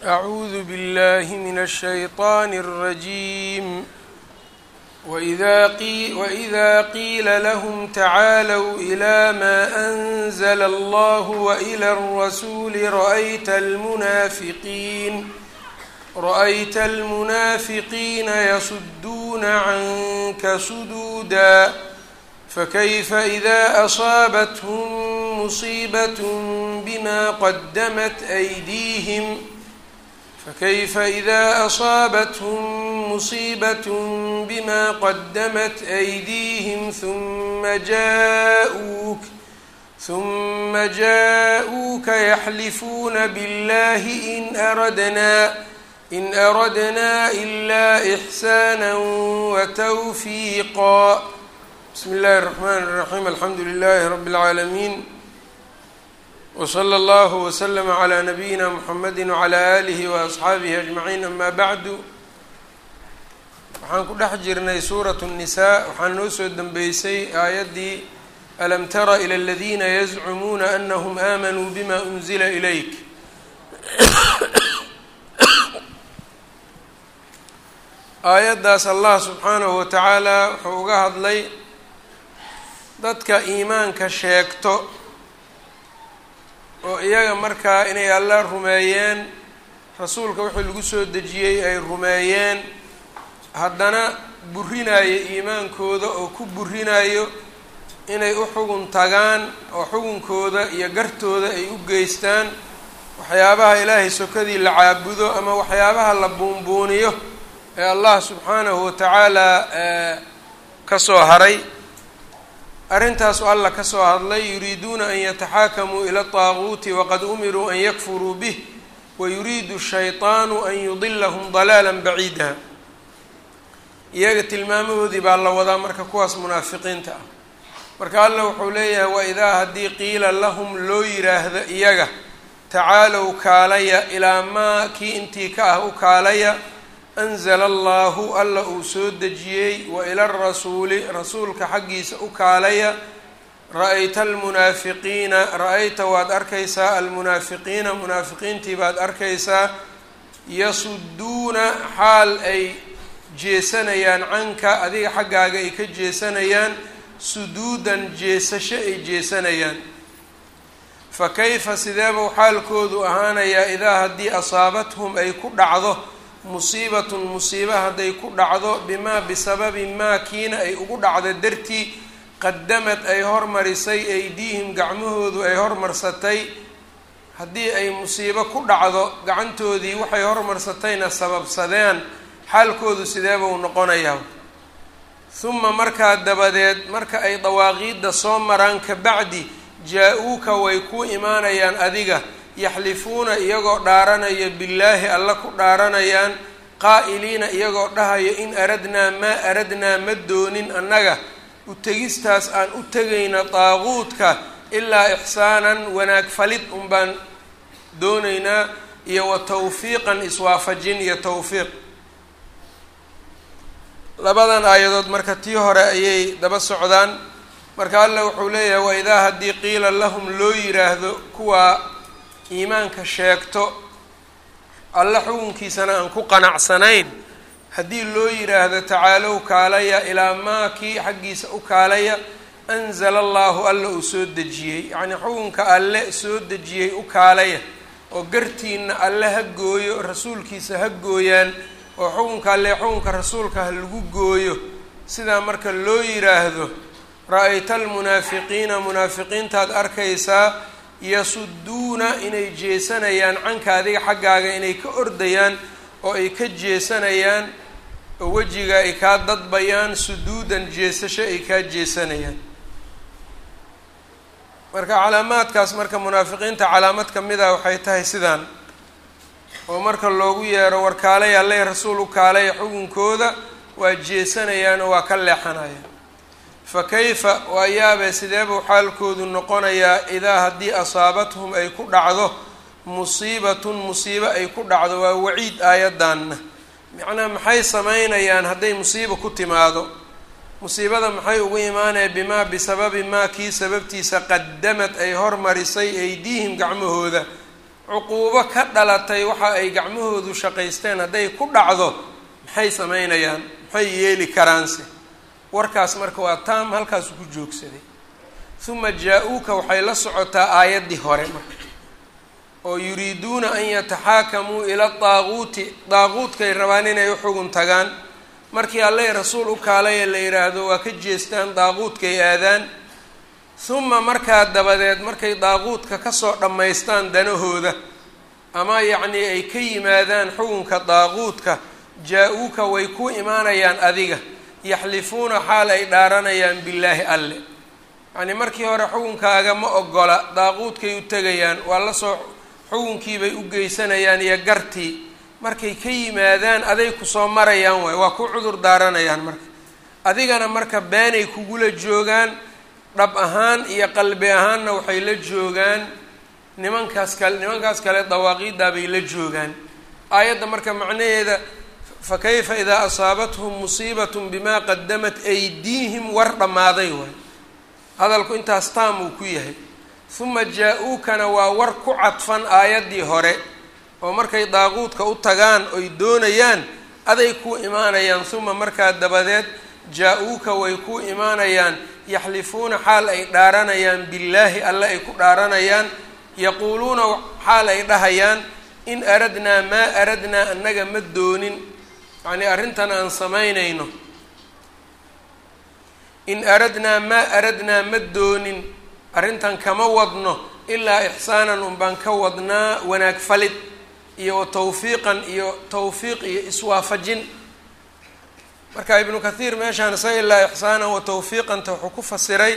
أعوذ بالله من الشيطان الرجيم وإذا قيل, وإذا قيل لهم تعالوا إلى ما أنزل الله وإلى الرسول رأيت المنافقين رأيت المنافقين يصدون عنك صدودا فكيف إذا أصابتهم مصيبة بما قدمت أيديهم فكيف إذا أصابتهم مصيبة بما قدمت أيديهم ثم جاءوك ثم جاءوك يحلفون بالله إن أردنا إن أردنا إلا إحسانا وتوفيقا بسم الله الرحمن الرحيم الحمد لله رب العالمين وصلى الله وسلم على نبيina mحamedi وعlى آlihi وأصxaabihi أجمaعiin ama bعdu waxaan ku dhex jirnay suuraة النisaa waxaa noo soo dembeysay aayaddii alam tara ilى اladina yazcumuuna أnahm آmanuu bma أnzila إlayk aayaddaas allah subxaanahu watacaala wuxuu uga hadlay dadka iimaanka sheegto oo iyaga markaa inay alla rumeeyeen rasuulka wixii lagu soo dejiyey ay rumeeyeen haddana burinayo iimaankooda oo ku burinayo inay u xugun tagaan oo xugunkooda iyo gartooda ay u geystaan waxyaabaha ilaahay sokadii la caabudo ama waxyaabaha la buunbuuniyo ee allah subxaanahu watacaala ka soo haray arrintaasu alla ka soo hadlay yuriiduuna an yataxaakamuu ila طaaguuti waqad umiruu an yakfuruu bih wayuriidu shayطaanu an yudilahum dalaala baciida iyaga tilmaamahoodii baa la wadaa marka kuwaas munaafiqiinta ah marka alla wuxuu leeyahay waidaa haddii qiila lahum loo yiraahdo iyaga tacaalow kaalaya ilaa maa kii intii ka ah u kaalaya anzala allahu alla uu soo dejiyey wa ila arasuuli rasuulka xaggiisa u kaalaya ra-ayta almunaafiqiina ra-ayta waad arkaysaa almunaafiqiina munaafiqiintii baad arkaysaa yasuduuna xaal ay jeesanayaan canka adiga xaggaaga ay ka jeesanayaan suduudan jeesasho ay jeesanayaan fa kayfa sideebuu xaalkoodu ahaanayaa idaa haddii asaabathum ay ku dhacdo musiibatun musiiba hadday ku dhacdo bimaa bisababi maa kiina ay ugu dhacdo dartii qadamad ay hormarisay aydiihim gacmahoodu ay hormarsatay haddii ay musiibo ku dhacdo gacantoodii waxay hormarsatayna sababsadeen xaalkoodu sideebuu noqonayaa huma markaa dabadeed marka ay dawaaqiidda soo maraan ka bacdi jaa-uuka way ku imaanayaan adiga yaxlifuuna iyagoo dhaaranaya billaahi alla ku dhaaranayaan qaa'iliina iyagoo dhahaya in aradnaa maa aradnaa ma doonin annaga u tegistaas aan u tegayna daaquudka ilaa ixsaanan wanaag falid un baan doonaynaa iyo wa tawfiiqan iswaafajin iyo tawfiiq labadan aayadood marka tii hore ayay daba socdaan marka alla wuxuu leeyahay waidaa haddii qiila lahum loo yiraahdo kuwaa iimaanka sheegto alle xukunkiisana aan ku qanacsanayn haddii loo yiraahdo tacaalow kaalaya ilaa maa kii xaggiisa u kaalaya anzala allahu alla uu soo dejiyey yacnii xukunka alle soo dejiyey u kaalaya oo gartiina alle ha gooyo rasuulkiisa ha gooyaan oo xukunka alle xukunka rasuulka ha lagu gooyo sidaa marka loo yiraahdo ra-ayta almunaafiqiina munaafiqiintaad arkaysaa yasuduuna inay jeesanayaan canka adiga xaggaaga inay ka ordayaan oo ay ka jeesanayaan oo wejiga ay kaa dadbayaan suduudan jeesasho ay kaa jeesanayaan marka calaamaadkaas marka munaafiqiinta calaamad ka mid ah waxay tahay sidaan oo marka loogu yeero war kaalay alleh rasuul u kaalaya xukunkooda waa jeesanayaan oo waa ka leexanayaan fa kayfa waa yaabee sideebuu xaalkoodu noqonayaa idaa haddii asaabathum ay ku dhacdo musiibatun musiibo ay ku dhacdo waa waciid aayaddaanna macnaha maxay samaynayaan hadday musiiba ku timaado musiibada maxay ugu imaanaya bimaa bisababi maa kii sababtiisa qadamad ay hormarisay aydiihim gacmahooda cuquubo ka dhalatay waxa ay gacmahoodu shaqaysteen hadday ku dhacdo maxay samaynayaan maxay yeeli karaanse warkaas marka waa taam halkaasu ku joogsaday uma jaa-uuka waxay la socotaa aayaddii hore marka oo yuriiduuna an yataxaakamuu ila daaquuti daaquudkay rabaan inay u xugun tagaan markii alleh rasuul u kaalay ee la yidhaahdo waa ka jeestaan daaquudkay aadaan uma markaa dabadeed markay daaquudka kasoo dhammaystaan danahooda ama yacnii ay ka yimaadaan xukunka daaquudka jaa-uuka way ku imaanayaan adiga yaxlifuuna xaal ay dhaaranayaan billaahi alle yacnii markii hore xukunkaaga ma ogola daaquudkay u tegayaan waa lasoo xukunkiibay u geysanayaan iyo gartii markay ka yimaadaan aday kusoo marayaan waay waa ku cudur daaranayaan marka adigana marka beenay kugula joogaan dhab ahaan iyo qalbi ahaanna waxay la joogaan nimankaas kale nimankaas kale dawaaqiiddaa bay la joogaan aayadda marka macnaheeda fa kayfa idaa asaabathum musiibatun bimaa qadamat aydiihim war dhammaaday waay hadalku intaas taam uu ku yahay uma jaa-uukana waa war ku cadfan aayaddii hore oo markay daaquudka u tagaan oy doonayaan aday ku imaanayaan uma markaa dabadeed jaa-uuka way ku imaanayaan yaxlifuuna xaal ay dhaaranayaan billaahi alle ay ku dhaaranayaan yaquuluuna xaal ay dhahayaan in aradnaa maa aradnaa annaga ma doonin yacnii arrintan aan samaynayno in aradnaa maa aradnaa ma doonin arrintan kama wadno ilaa ixsaanan unbaan ka wadnaa wanaag falid iyo wa tawfiiqan iyo tawfiiq iyo iswaafajin marka ibnu kathiir meeshaan isaga ilaa ixsaanan wa tawfiiqanta wuxuu ku fasiray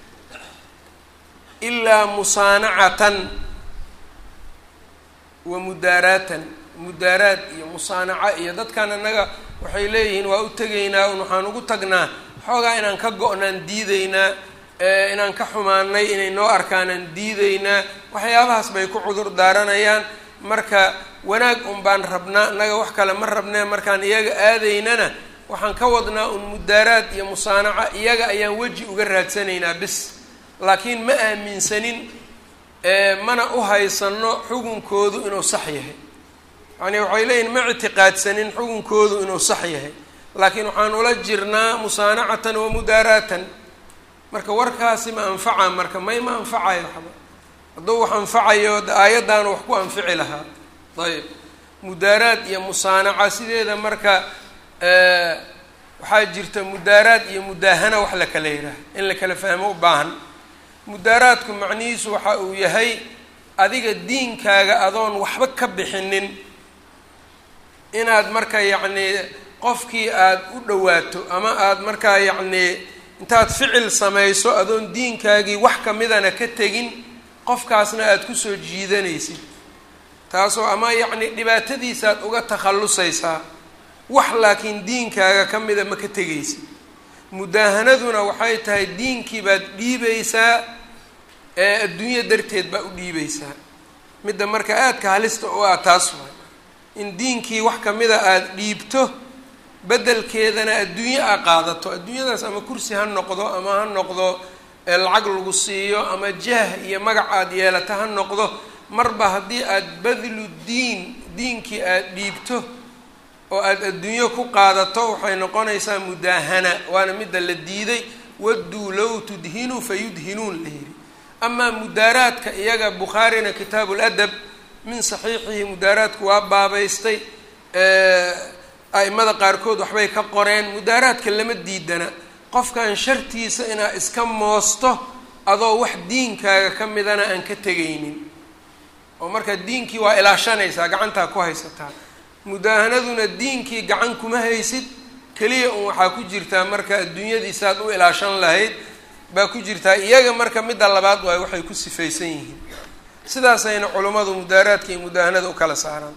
ilaa musaanacatan wa mudaaraatan mudaaraad iyo musaanaca iyo dadkan annaga waxay leeyihiin waa u tegaynaa un waxaan ugu tagnaa xoogaa inaan ka go-naan diideynaa inaan ka xumaanay inay noo arkaanaan diideynaa waxyaabahaas bay ku cudur daaranayaan marka wanaag un baan rabnaa annaga wax kale ma rabnee markaan iyaga aadaynana waxaan ka wadnaa un mudaaraad iyo musaanaca iyaga ayaan weji uga raadsanaynaa bis laakiin ma aaminsanin mana u haysano xukunkoodu inuu sax yahay yacni waxay leeyihin ma ictiqaadsanin xukunkoodu inuu sax yahay laakiin waxaan ula jirnaa musaanacatan wa mudaaraatan marka warkaasi ma anfaca marka may ma anfacayo waxba hadduu wax anfacayo aayaddaanu wax ku anfici lahaa ayb mudaaraad iyo musaanaca sideeda marka waxaa jirta mudaaraad iyo mudaahana wax la kala yidhaaha in la kala fahmo u baahan mudaaraadku macnihiisu waxa uu yahay adiga diinkaaga adoon waxba ka bixinin inaad marka yacnii qofkii aada u dhawaato ama aada markaa yacnii intaad ficil samayso adoon diinkaagii wax kamidana ka tegin qofkaasna aada kusoo jiidanaysid taasoo ama yacni dhibaatadiisaaad uga takhallusaysaa wax laakiin diinkaaga ka mida ma ka tegaysid mudaahanaduna waxay tahay diinkii baad dhiibaysaa ee adduunyo darteed baa u dhiibaysaa midda marka aadka halista u ah taas waay in diinkii wax kamida aada dhiibto beddelkeedana adduunyo aa qaadato adduunyadaas ama kursi ha noqdo ama ha noqdo lacag lagu siiyo ama jah iyo magac aada yeelato ha noqdo marba haddii aada badlu diin diinkii aada dhiibto oo aada adduunyo ku qaadato waxay noqonaysaa mudaahana waana midda la diiday wadduu low tudhinuu fayudhinuun la yidhi amaa mudaaraadka iyaga bukhaarina kitaabu ladab min saxiixihi mudaaraadku waa baabaystay a'imada qaarkood waxbay ka qoreen mudaaraadka lama diidana qofkan shartiisa inaa iska moosto adoo wax diinkaaga ka midana aan ka tegaynin oo marka diinkii waa ilaashanaysaa gacantaa ku haysataa mudaahanaduna diinkii gacan kuma haysid keliya un waxaa ku jirtaa marka adduunyadiisaad u ilaashan lahayd baa ku jirtaa iyaga marka midda labaad waay waxay ku sifaysan yihiin sidaasayna culummadu mudaaraadka iyo mudaahanada u kala saaraan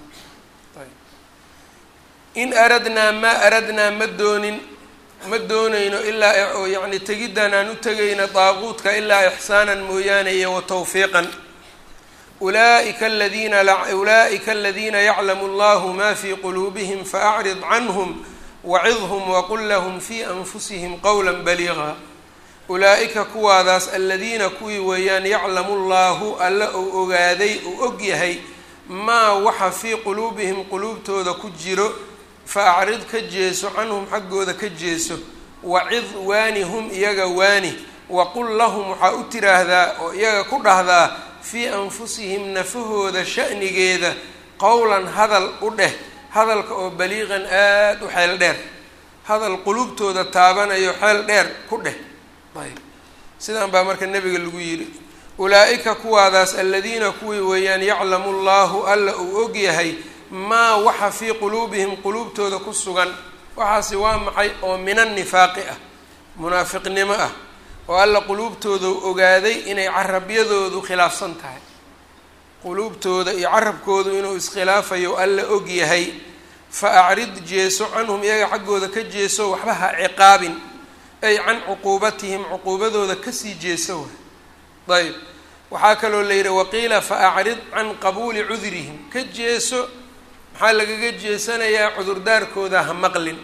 in aradnaa maa aradnaa ma doonin ma doonayno ilaa oo yacni tegiddan aan u tegayna daaquudka ilaa ixsaanan mooyaane iyo wa tawfiiqan ulaa'ika aladiina ulaa'ika aladiina yaclamu allahu ma fii quluubihim faacrid canhum wacidhum waqul lahum fii anfusihim qowla baliiqa ulaa'ika kuwaadaas aladiina kuwii weeyaan yaclamu llaahu alla uu ogaaday uu og yahay maa waxa fii quluubihim quluubtooda ku jiro fa acrid ka jeeso canhum xaggooda ka jeeso wacid waani hum iyaga waani waqul lahum waxaa u tiraahdaa oo iyaga ku dhahdaa fii anfusihim nafahooda sha'nigeeda qowlan hadal u dheh hadalka oo baliiqan aada u xeel dheer hadal quluubtooda taabanayo xeel dheer ku dheh ayb sidaan baa marka nebiga lagu yidhi ulaa-ika kuwaadaas aladiina kuwii weeyaan yaclamu llahu alla uu og yahay maa waxa fii quluubihim quluubtooda ku sugan waxaasi waa maxay oo min annifaaqi ah munaafiqnimo ah oo alla quluubtooda ogaaday inay carabyadoodu khilaafsan tahay quluubtooda iyo carabkoodu inuu iskhilaafayo alla og yahay fa acrid jeeso canhum iyaga xaggooda ka jeeso waxba ha ciqaabin ay can cuquubatihim cuquubadooda kasii jeeso wa ayb waxaa kaloo la yidhi waqiila fa acrid can qabuuli cudrihim ka jeeso maxaa lagaga jeesanayaa cudurdaarkooda ha maqlin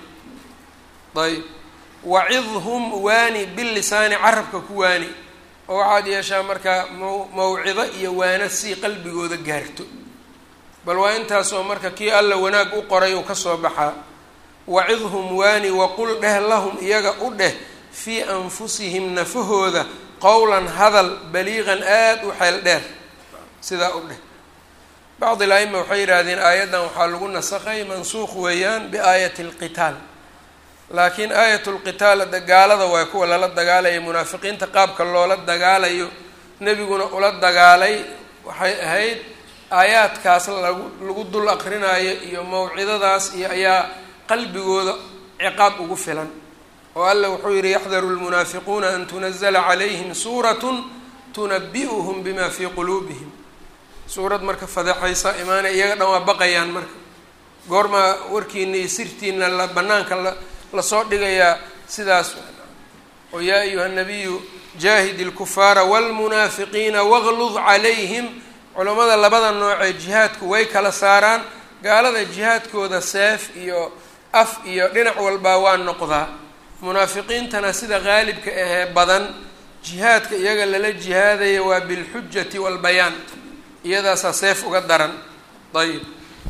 ayb wacidhum waani bilisaani carabka ku waani oo waxaad yeeshaa markaa maw mawcido iyo waana sii qalbigooda gaarto bal waa intaasoo marka kii alla wanaag u qoray uu kasoo baxaa wacidhum waani waqul dheh lahum iyaga u dheh fii anfusihim nafahooda qowlan hadal baliiqan aada u xeel dheer sidaa u dheh bacd il aima waxay yidhaahdeen aayaddan waxaa lagu nasakhay mansuuq weeyaan biaayati alqitaal laakiin aayat lqitaal ada gaalada waa kuwa lala dagaalaya munaafiqiinta qaabka loola dagaalayo nebiguna ula dagaalay waxay ahayd aayaadkaas lagu lagu dul aqrinaayo iyo mawcidadaas iyo ayaa qalbigooda ciqaab ugu filan oo alla wuxuu yihi yaxdaru lmunaafiquuna an tunazla calayhim suuratun tunabi'uhum bima fii quluubihim suurad marka fadeexaysa imaanay iyaga dhan waa baqayaan marka goormaa warkiina iyo sirtiina la banaanka la lasoo dhigayaa sidaas oo yaa ayuha nabiyu jaahid ilkufaara wاlmunaafiqiina wاglud calayhim culammada labada noocee jihaadku way kala saaraan gaalada jihaadkooda seef iyo af iyo dhinac walbaa waa noqdaa munaafiqiintana sida qaalibka ahee badan jihaadka iyaga lala jihaadaya waa bilxujati waalbayaan iyadaasaa seef uga daran ayib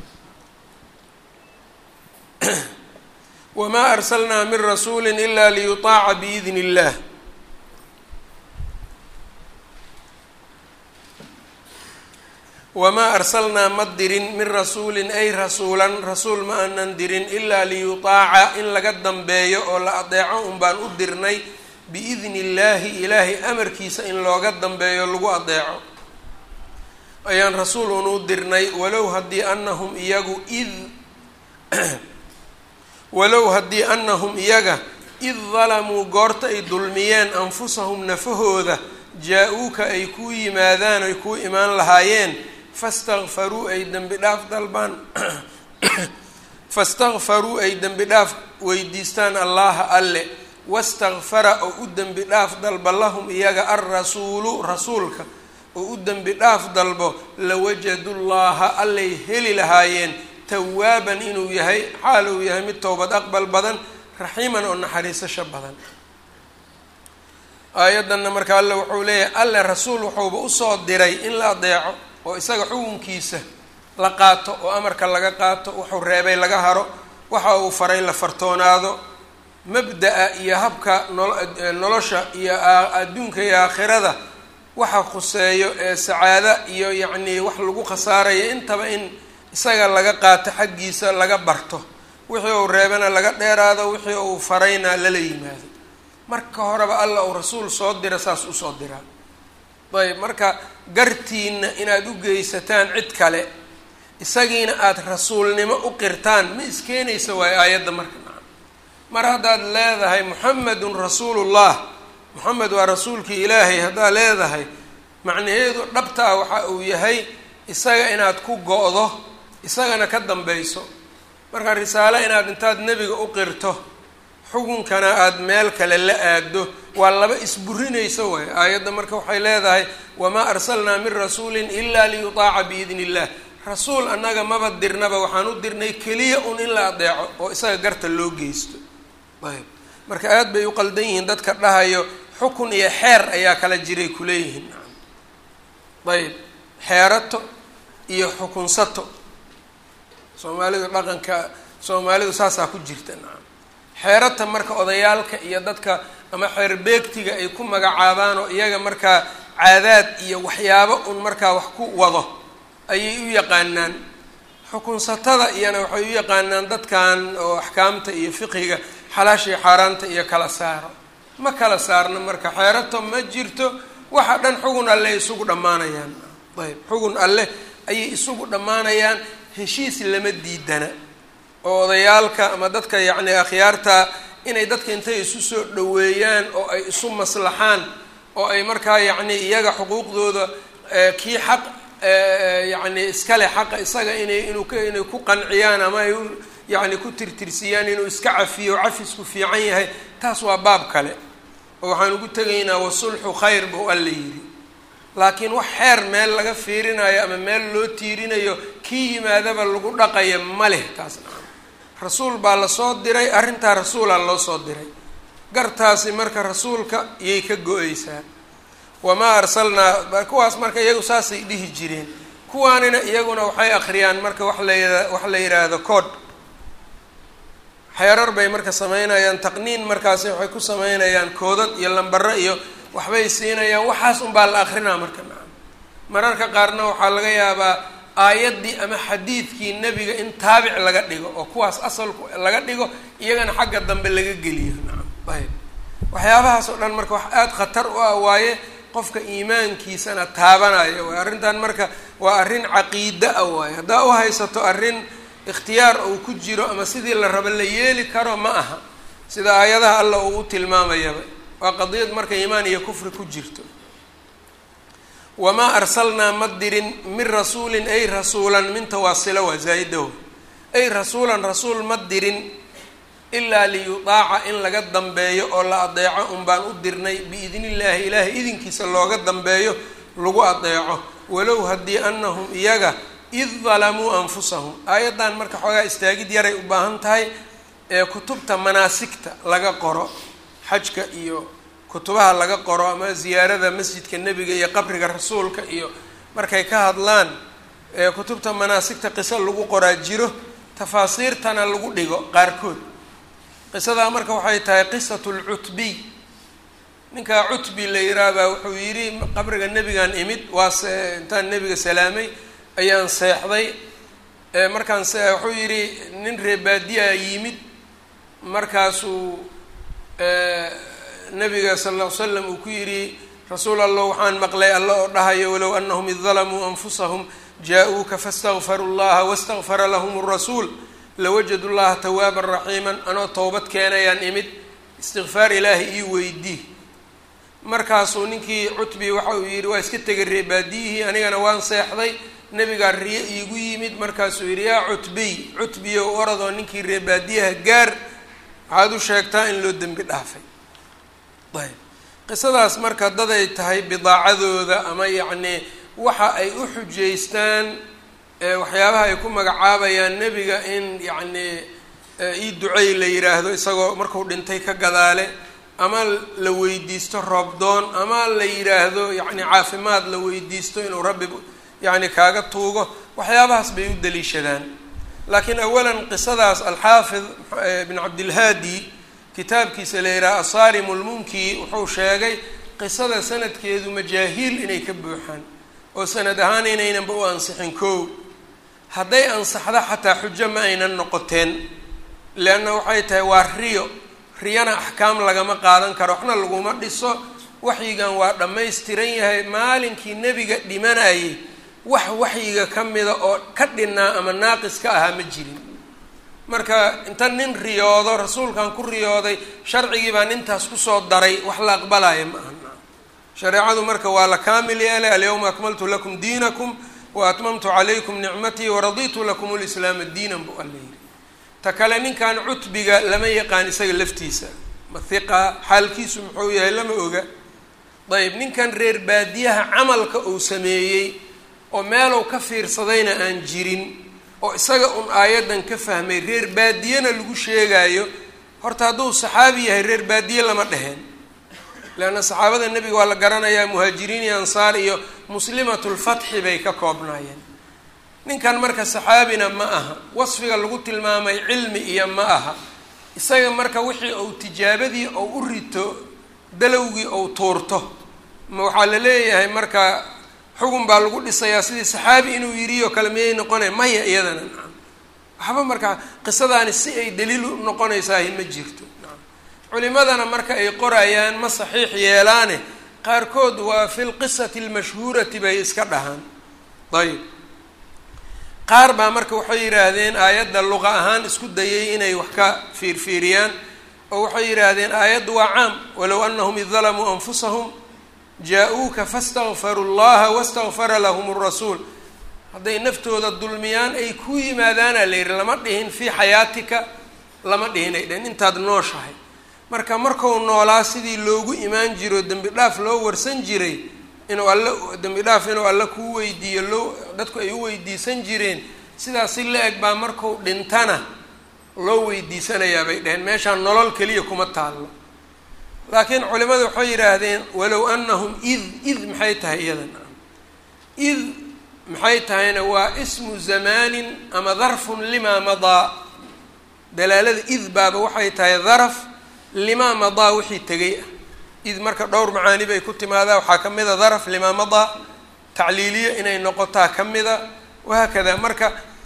wamaa arsalnaa min rasuuli ila liyutaaca biidn illah wamaa arsalnaa ma dirin min rasuulin ay rasuulan rasuul ma aanan dirin ilaa liyutaaca in laga dambeeyo oo la adeeco un baan u dirnay biidni illaahi ilaahay amarkiisa in looga dambeeyo lagu adeeco ayaan rasuul un u dirnay walow haddii anahum iyagu id walow haddii anahum iyaga id dalamuu goorta ay dulmiyeen anfusahum nafahooda jaa-uuka ay kuu yimaadaan ay kuu imaan lahaayeen fastakfaruu ay dembi dhaaf dalbaan fastakfaruu ay dembi dhaaf weydiistaan allaha alle wastakfara oo u dembi dhaaf dalba lahum iyaga alrasuulu rasuulka oo u dembi dhaaf dalbo lawajadu llaha allay heli lahaayeen tawaaban inuu yahay xaal uu yahay mid towbad aqbal badan raxiiman oo naxariisasho badan aayaddanna marka alle wuxuu leeyahay alle rasuul wuxuuba usoo diray in la adeeco oo isaga xukunkiisa la qaato oo amarka laga qaato wuxuu reebay laga haro waxa uu faray la fartoonaado mabda-a iyo habka nolosha iyo adduunka iyo aakhirada waxa khuseeyo ee sacaado iyo yacnii wax lagu khasaarayo intaba in isaga laga qaato xaggiisa laga barto wixii uu reebana laga dheeraado wixii uu farayna lala yimaado marka horeba alla uu rasuul soo dira saas usoo diraa ayb marka gartiina inaad u geysataan cid kale isagiina aada rasuulnimo u qirtaan ma iskeenaysa waayo aayadda marka naca mar haddaad leedahay muxamedun rasuulullah moxamed waa rasuulkii ilaahay haddaad leedahay macnaheedu dhabtaa waxa uu yahay isaga inaad ku go-do isagana ka dambayso marka risaale inaad intaad nebiga u qirto xukunkana aada meel kale la aado waa laba isburinaysa waay aayadda marka waxay leedahay wamaa arsalnaa min rasuulin ilaa liyutaaca biidni illah rasuul annaga maba dirnaba waxaan u dirnay keliya un in la adeeco oo isaga garta loo geysto ayb marka aada bay u qaldan yihiin dadka dhahayo xukun iyo xeer ayaa kala jiray kuleeyihiin ayb xeerato iyo xukunsato soomaalidu dhaqanka soomaalidu saasaa ku jirta nacam xeerata marka odayaalka iyo dadka ama xeer beegtiga ay ku magacaabaan oo iyaga markaa caadaad iyo waxyaabo un markaa wax ku wado ayay u yaqaanaan xukunsatada iyana waxay u yaqaanaan dadkan oo axkaamta iyo fiqiga xalaashii xaaraanta iyo kala saaro ma kala saarno marka xeerato ma jirto waxa dhan xugun alleh isugu dhammaanayaan ayb xugun alleh ayay isugu dhammaanayaan heshiis lama diidana oo odayaalka ama dadka yacni akhyaarta inay dadka intay isu soo dhoweeyaan oo ay isu maslaxaan oo ay markaa yacni iyaga xuquuqdooda kii xaq yacni iskale xaqa isaga inay inuu k inay ku qanciyaan ama ay yacni ku tirtirsiyaan inuu iska cafiyo cafisku fiican yahay taas waa baab kale oo waxaan ugu tegaynaa wasulxu khayr buu alla yidhi laakiin wax xeer meel laga fiirinayo ama meel loo tiirinayo kii yimaadaba lagu dhaqaya ma leh taas nacam rasuul baa lasoo diray arrintaa rasuulaa loo soo diray gartaasi marka rasuulka iyay ka go-eysaa wamaa arsalnaa kuwaas marka iyagu saasay dhihi jireen kuwaanina iyaguna waxay akhriyaan marka wax la wax la yidhaahdo cood xeerar bay marka sameynayaan taqniin markaasi waxay ku sameynayaan koodad iyo lambaro iyo waxbay siinayaan waxaas unbaa la akrinaa marka nacam mararka qaarna waxaa laga yaabaa aayaddii ama xadiidkii nebiga in taabic laga dhigo oo kuwaas asalku laga dhigo iyagana xagga dambe laga geliyo nacam ayb waxyaabahaas oo dhan marka wax aada khatar u ah waaye qofka iimaankiisana taabanaya waay arrintan marka waa arrin caqiida ah waaye haddaa u haysato arrin ikhtiyaar uu ku jiro ama sidii la rabo la yeeli karo ma aha sida aayadaha alla uu u tilmaamayaba waa qadiyad marka iimaan iyo kufri ku jirto wamaa arsalnaa ma dirin min rasuulin ay rasuulan minta waasila waa zaa-idaho ay rasuulan rasuul ma dirin ilaa liyutaaca in laga dambeeyo oo la adeeco un baan u dirnay biidni illaahi ilaahay idinkiisa looga dambeeyo lagu adeeco walow haddii anahum iyaga id dalamuu anfusahum aayaddan marka xoogaa istaagid yaray u baahan tahay ee kutubta manaasigta laga qoro xajka iyo kutubaha laga qoro ama ziyaarada masjidka nebiga iyo qabriga rasuulka iyo markay ka hadlaan ee kutubta manaasigta qiso lagu qoraa jiro tafaasiirtana lagu dhigo qaarkood qisadaa marka waxay tahay qisatu lcutbiy ninkaa cutbi la yiraahbaa wuxuu yidhi qabriga nebigaan imid waa se intaan nebiga salaamay ayaan seexday markaan wuxuu yidhi nin reebaadiyaa yimid markaasuu nabiga sal ll ly slam uu ku yidhi rasuul allah waxaan maqlay alla oo dhahayo walow anahum id dalamuu anfusahum jaa-uuka faاstakfaruu llaha wastakfara lahum rasuul lawajadu llaha tawaaban raxiiman anoo towbad keenayaan imid istikfaar ilaahay ii weydii markaasuu ninkii cutbi waxa uu yidhi waa iska tegay reebaadiyihii anigana waan seexday nebigaa riyo iigu yimid markaasuu yidhi yaa cutbiy cutbiyow oradoo ninkii reebaadiyaha gaar waxaad u sheegtaa in loo dembi dhaafay ayb qisadaas marka daday tahay bidaacadooda ama yacnii waxa ay u xujaystaan waxyaabaha ay ku magacaabayaan nebiga in yacnii ii ducey la yidhaahdo isagoo marku dhintay ka gadaale ama la weydiisto roobdoon ama la yidhaahdo yacni caafimaad la weydiisto inuu rabbi yacni kaaga tuugo waxyaabahaas bay u daliishadaan laakiin awalan qisadaas alxaafid ibn cabdilhaadi kitaabkiisa la yidhaha asaarimu lmunki wuxuu sheegay qisada sanadkeedu majaahiil inay ka buuxaan oo sanad ahaan inaynanba u ansixin kow hadday ansaxdo xataa xujo ma aynan noqoteen leanna waxay tahay waa riyo riyana axkaam lagama qaadan karo waxna laguma dhiso waxyigan waa dhammaystiran yahay maalinkii nebiga dhimanayay wax waxyiga ka mida oo ka dhinnaa ama naaqis ka ahaa ma jirin marka inta nin riyoodo rasuulkan ku riyooday sharcigii baan intaas kusoo daray wax la aqbalaya ma aha shareecadu marka waa la kaamil yeelay alyawma akmaltu lakum diinakum wa atmamtu calaykum nicmatii waraditu lakum lislaama diinan bu alla yidhi ta kale ninkan cutbiga lama yaqaan isaga laftiisa mathiqa xaalkiisu muxuu yahay lama oga ayb ninkan reer baadiyaha camalka uu sameeyey oo meelow ka fiirsadayna aan jirin oo isaga un aayaddan ka fahmay reer baadiyena lagu sheegaayo horta hadduu saxaabi yahay reer baadiye lama dheheen leanna saxaabada nebiga waa la garanayaa muhaajiriin iyo ansaar iyo muslimatulfatxi bay ka koobnaayeen ninkan marka saxaabina ma aha wasfiga lagu tilmaamay cilmi iyo ma aha isaga marka wixii uu tijaabadii ou u rito dalowgii ou tuurto ma waxaa la leeyahay marka xugun baa lagu dhisayaa sidii saxaabi inuu yidhi oo kale miyay noqonaya maya iyadana nacam waxba marka qisadaani si ay daliil u noqonaysaahi ma jirto nacam culimadana marka ay qorayaan ma saxiix yeelaane qaarkood waa fi lqisati almashhuurati bay iska dhahaan ayb qaar baa marka waxay yidhaahdeen aayadda luqa ahaan isku dayay inay wax ka fiirfiiriyaan oo waxay yidhaahdeen aayaddu waa caam walow anahum id dalamuu anfusahum jaa-uuka fastakfaruu llaha wastakfara lahum rasuul hadday naftooda dulmiyaan ay ku yimaadaana la yidhi lama dhihin fii xayaatika lama dhihin ay dhehen intaad nooshahay marka markuu noolaa sidii loogu imaan jiro dembi dhaaf loo warsan jiray inuu alle dembi dhaaf inuu alle kuu weydiiyo loo dadku ay u weydiisan jireen sidaas si la eg baa marku dhintana loo weydiisanayaa bay dheheen meeshaan nolol keliya kuma taallo laakiin culimadu waxay yidhaahdeen walow anahum id id maxay tahay iyadan id maxay tahayna waa ismu zamaanin ama darfun limaa madaa dalaalada id baaba waxay tahay daraf limaa madaa wixii tegay ah id marka dhowr macaani bay ku timaadaa waxaa ka mid a daraf limaa madaa tacliiliya inay noqotaa ka mida wahaakada marka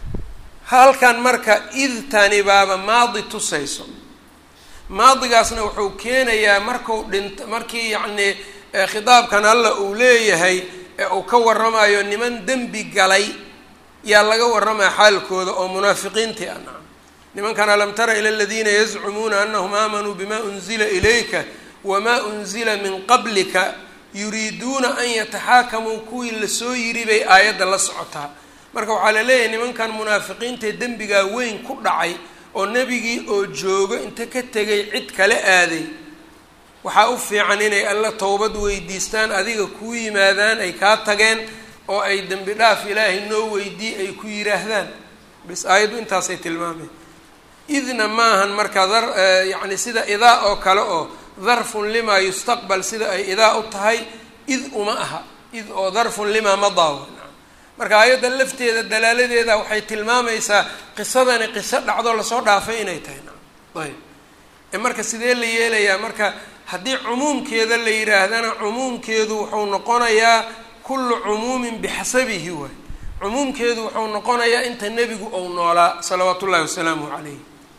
halkan marka id tani baaba maadi tusayso maadigaasna wuxuu keenayaa marku dhint markii yacnii khitaabkan alla uu leeyahay ee uu ka warramayo niman dembi galay yaa laga warramaya xaalkooda oo munaafiqiintii ah nacam nimankan alam tara ila aladiina yazcumuuna anahum aamanuu bima unzila ilayka wamaa unzila min qablika yuriiduuna an yataxaakamuu kuwii lasoo yiri bay aayadda la socotaa marka waxaa la leeyahay nimankan munaafiqiintae dembigaa weyn ku dhacay oo nebigii oo joogo inta ka tegay cid kala aaday waxaa u fiican inay alla towbad weydiistaan adiga kuu yimaadaan ay kaa tageen oo ay dembi dhaaf ilaahay noo weydii ay ku yidhaahdaan bis aayaddu intaasay tilmaameen idna maahan marka dar yacni sida idaa oo kale oo darfun limaa yustaqbal sida ay idaa u tahay id uma aha id oo darfun limaa madaa marka aayadda lafteeda dalaaladeeda waxay tilmaamaysaa qisadani qiso dhacdo lasoo dhaafay inay tahay ayb ee marka sidee la yeelayaa marka haddii cumuumkeeda la yidhaahdana cumuumkeedu wuxuu noqonayaa kullu cumuumin bixasabihi waay cumuumkeedu wuxuu noqonayaa inta nebigu ou noolaa salawaatu ullahi wasalaamuh calayh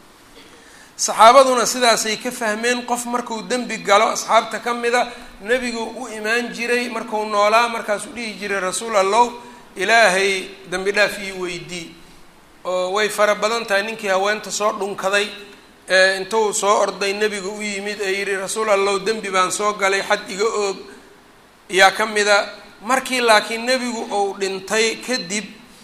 saxaabaduna sidaasay ka fahmeen qof markuu dembi galo asxaabta ka mida nebigu u imaan jiray marku noolaa markaasuu dhihi jiray rasuul allow ilaahay dembi dhaaf ii weydii oo way fara badan tahay ninkii haweenta soo dhunkaday ee intuu soo orday nebiga u yimid ee yidhi rasuul allow dembi baan soo galay xad iga oog yaa ka mida markii laakiin nebigu uu dhintay kadib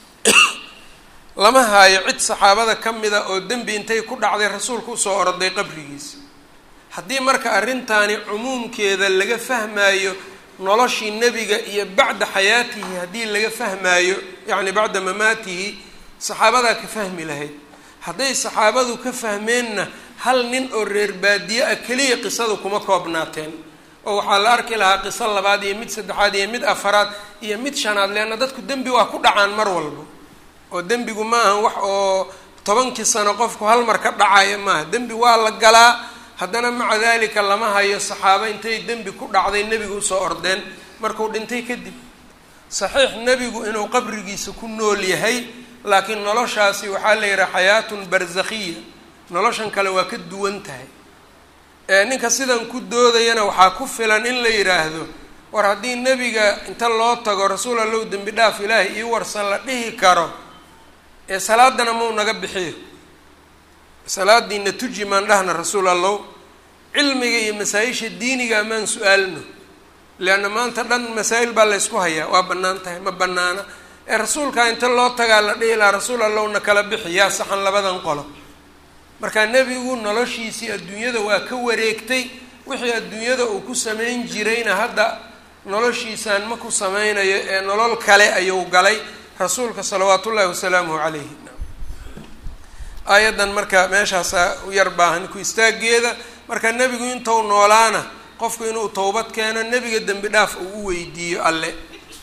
lama haayo cid saxaabada ka mida oo dembi intay ku dhacday rasuulka usoo orday qabrigiisa haddii marka arrintaani cumuumkeeda laga fahmaayo noloshii nebiga iyo bacda xayaatihi haddii laga fahmaayo yacni bacda mamaatihi saxaabadaa ka fahmi lahayd hadday saxaabadu ka fahmeenna hal nin oo reer baadiye ah keliya qisadu kuma koobnaateen oo waxaa la arki lahaa qiso labaad iyo mid saddexaad iyo mid afaraad iyo mid shanaad leanna dadku dembi waa ku dhacaan mar walba oo dembigu ma ahan wax oo tobankii sano qofku hal mar ka dhacayo maaha dembi waa la galaa haddana maca dalika lama hayo saxaabo intay dembi ku dhacday nebigu usoo ordeen markuu dhintay kadib saxiix nebigu inuu qabrigiisa ku nool yahay laakiin noloshaasi waxaa la yidhaha xayaatun barzakhiya noloshan kale waa ka duwan tahay ninka sidan ku doodayana waxaa ku filan in la yidhaahdo war haddii nebiga inta loo tago rasuul allow dembi dhaaf ilaahay ii warsan la dhihi karo ee salaadana mau naga bixiyo salaadiina tuji maan dhahna rasuul allow cilmiga iyo masaa-isha diiniga maan su-aalno leanna maanta dhan masaa-il baa laysku hayaa waa bannaan tahay ma bannaana ee rasuulkaa inta loo tagaa la dhihi lahaa rasuul allowna kala bixi yaa saxan labadan qolo marka nebigu noloshiisii adduunyada waa ka wareegtay wixii adduunyada uu ku samayn jirayna hadda noloshiisaan ma ku sameynayo ee nolol kale ayuu galay rasuulka salawaat ullaahi wasalaamuhu calayhi aayaddan marka meeshaasaa u yar baahan ku istaageeda marka nebigu intuu noolaana qofku inuu towbad keeno nebiga dembi dhaaf uu u weydiiyo alle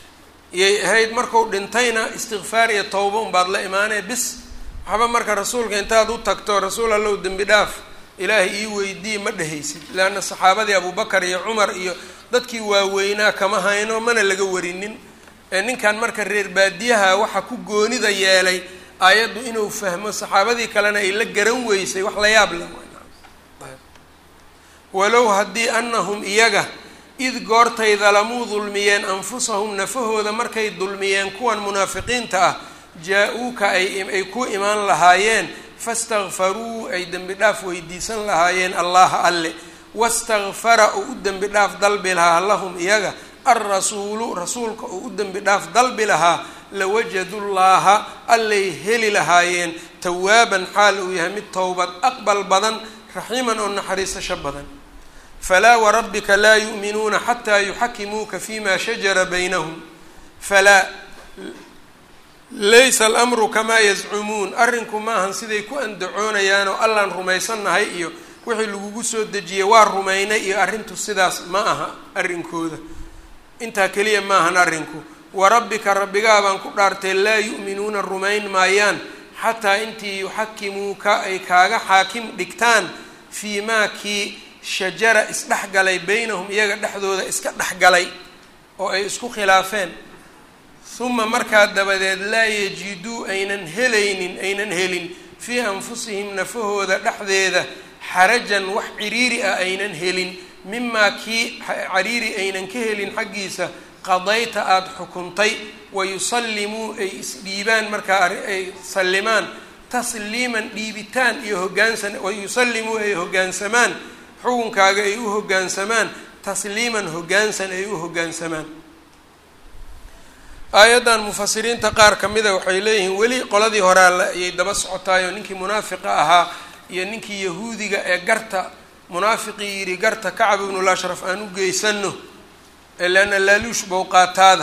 iyay ahayd marku dhintayna istikfaar iyo towba unbaad la imaanee bis waxba marka rasuulka intaad u tagto rasuul allow dembi dhaaf ilaahay ii weydii ma dhehaysid leanna saxaabadii abubakar iyo cumar iyo dadkii waaweynaa kama hayno mana laga warinin ninkan marka reer baadiyaha waxa ku goonida yeelay aayaddu inuu fahmo saxaabadii kalena ay la garan weysay wax la yaab leh walow haddii anahum iyaga id goortay dalamuu dulmiyeen anfusahum nafahooda markay dulmiyeen kuwan munaafiqiinta ah jaa-uuka ay ku imaan lahaayeen fastakfaruu ay dembi dhaaf weydiisan lahaayeen allaha alle wastakfara oo u dembi dhaaf dalbi lahaa lahum iyaga alrasuulu rasuulka oo u dembi dhaaf dalbi lahaa lawajadu llaaha allay heli lahaayeen tawaaban xaal uu yahay mid towbad aqbal badan raxiiman oo naxariisasho badan falaa warabbika laa yu'minuuna xataa yuxakimuuka fima shajara baynahum falaa laysa alamru kamaa yazcumuun arrinku maahan siday ku andacoonayaan oo allaan rumaysannahay iyo wixii lagugu soo dejiyey waa rumaynay iyo arrintu sidaas ma aha arrinkooda intaa keliya maahan arrinku warabbika rabbigaa baan ku dhaartay laa yu'minuuna rumayn maayaan xataa intii yuxakimuuka ay kaaga xaakim dhigtaan fii maa kii shajara isdhexgalay baynahum iyaga dhexdooda iska dhexgalay oo ay isku khilaafeen uma markaa dabadeed laa yajiduu aynan helaynin aynan helin fii anfusihim nafahooda dhexdeeda xarajan wax ciriiri ah aynan helin mimaa kii cariiri aynan ka helin xaggiisa qadayta aada xukuntay wayusallimuu ay isdhiibaan markaa ay sallimaan tasliiman dhiibitaan iyo hogaansan wayusallimuu ay hoggaansamaan xukunkaaga ay u hoggaansamaan tasliiman hoggaansan ay u hoggaansamaan aayaddan mufasiriinta qaar ka mida waxay leeyihiin weli qoladii horaa ayay daba socotaayoo ninkii munaafiqa ahaa iyo ninkii yahuudiga ee garta munaafiqii yidhi garta kacab ibnul ashraf aan u geysano leanna laaluush bow qaataada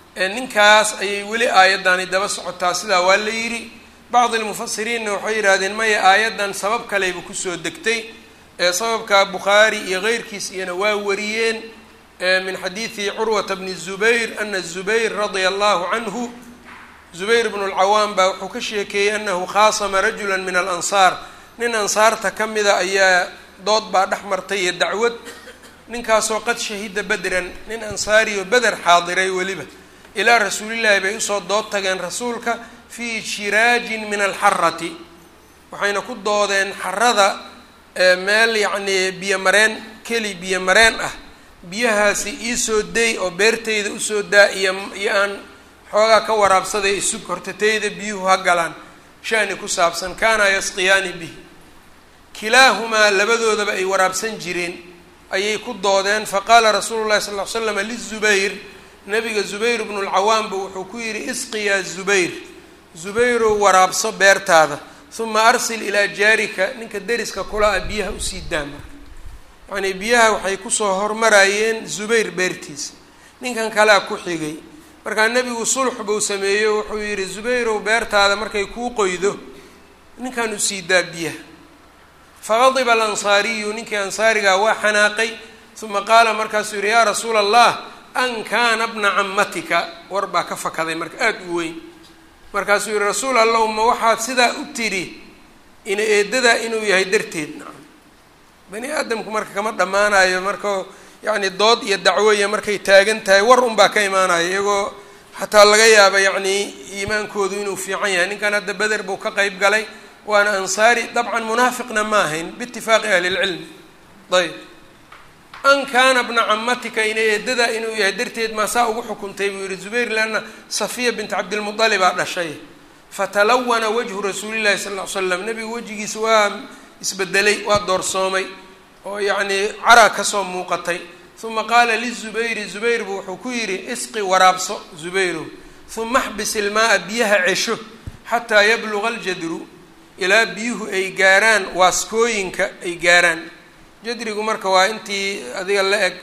ninkaas ayay weli aayaddaani daba socotaa sidaa waa la yidhi bacdi lmufasiriinna waxay yidhahdeen maya aayaddan sabab kaleyba kusoo degtay ee sababka bukhaari iyo keyrkiis iyana waa wariyeen min xadiidi curwata bni zubayr ana zubayr radia allahu canhu zubayr bnu lcawaam baa wuxuu ka sheekeeyey anahu khaasama rajula min alansaar nin ansaarta ka mida ayaa dood baa dhex martay iyo dacwad ninkaasoo qad shahida bedran nin ansaari oo beder xaadiray weliba ilaa rasuulillaahi bay usoo dood tageen rasuulka fii shiraajin min alxarati waxayna ku doodeen xarada meel yacnii biyo mareen keli biyo mareen ah biyahaasi iisoo day oo beertayda usoo daa iyo iyo aan xoogaa ka waraabsaday isug hortatayda biyuhu ha galaan shani ku saabsan kaana yasqiyaani bihi kilaahumaa labadoodaba ay waraabsan jireen ayay ku doodeen faqaala rasuulu llahi sal ll ly slam lizubayr nabiga zubayr bnu lcawaamba wuxuu ku yidhi isqi yaa zubayr zubayrow waraabso beertaada uma arsil ilaa jaarika ninka deriska kula a biyaha usii daa marka yacnii biyaha waxay kusoo hormarayeen zubayr beertiisa ninkan kalea ku xigay markaa nebigu sulx buu sameeyo wuxuu yidhi zubayrow beertaada markay kuu qoydo ninkan usii daa biyaha faqadiba alansaariyu ninkii ansaarigaa waa xanaaqay uma qaala markaasuu yidhi yaa rasuula allah an kaana bna cammatika war baa ka fakaday marka aada u weyn markaasuu yihi rasuul allow ma waxaad sidaa u tidhi ina eedadaa inuu yahay darteed nacam bani aadamku marka kama dhammaanayo marka yacni dood iyo dacwoya markay taagan tahay war unbaa ka imaanaya iyagoo xataa laga yaaba yacnii iimaankoodu inuu fiican yahay ninkan hadda beder buu ka qeyb galay waana ansaari dabcan munaafiqna ma ahayn biitifaaqi ahli lcilmi ayb an kaana bna camatika ina eedadaa inuu yahay darteed maasaa ugu xukuntay buu yihi zubayr leanna safiya bint cabdilmualibaa dhashay fatalawana wajhu rasuulillahi sal ll ly slam nebiga wejigiisa waa isbedelay waa doorsoomay oo yacnii cara kasoo muuqatay uma qaala lizubayri zubayr buu wuxuu ku yidhi isqi waraabso zubayrow uma xbis ilmaaa biyaha cesho xataa yabluga aljadru ilaa biyuhu ay gaaraan waaskooyinka ay gaaraan jadrigu marka waa intii adiga la eg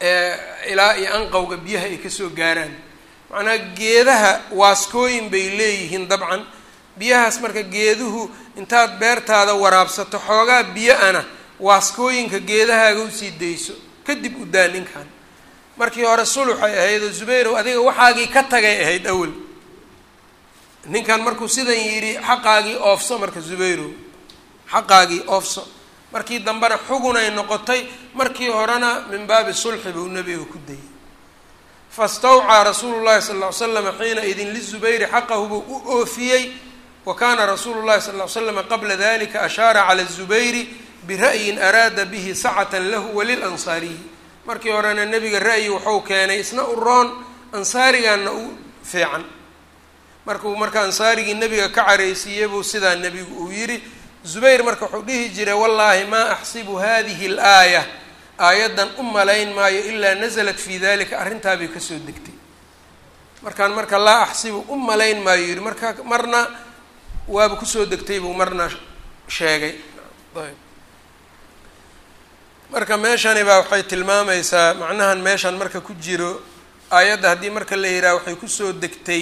ilaa iyo anqowga biyaha ay kasoo gaaraan macnaa geedaha waaskooyin bay leeyihiin dabcan biyahaas marka geeduhu intaad beertaada waraabsato xoogaa biyo ana waaskooyinka geedahaaga usii dayso kadib u daa ninkan markii hore suluxay ahayd oo zubayrow adiga waxaagii ka tagay ahayd awel ninkan markuu sidan yidhi xaqaagii oofso marka zubayrow xaqaagii oofso markii dambena xugunay noqotay markii horena min baabi sulxi buu nebiga ku dayay fastawcaa rasuulu llahi sal ll ly slam xiina idin lizubayri xaqahu buu u oofiyey wa kaana rasuulu llahi sal ly slam qabla dalika ashaara cala zubayri bira'yin araada bihi sacatan lahu walilansaariyi markii horena nebiga ra'yi waxau keenay isna u roon ansaarigaana u fiican markuu marka ansaarigii nebiga ka caraysiiyey buu sidaa nebigu uu yidhi zubayr marka wuxuu dhihi jiray wallaahi maa axsibu hadihi alaaya aayaddan u malayn maayo ilaa nasalat fii dalika arrintaabay kasoo degtay markaan marka laa axsibu u malayn maayo yidhi marka marna waaba kusoo degtay buu marna sheegay ayb marka meeshani baa waxay tilmaamaysaa macnahan meeshan marka ku jiro aayadda haddii marka la yidhaha waxay kusoo degtay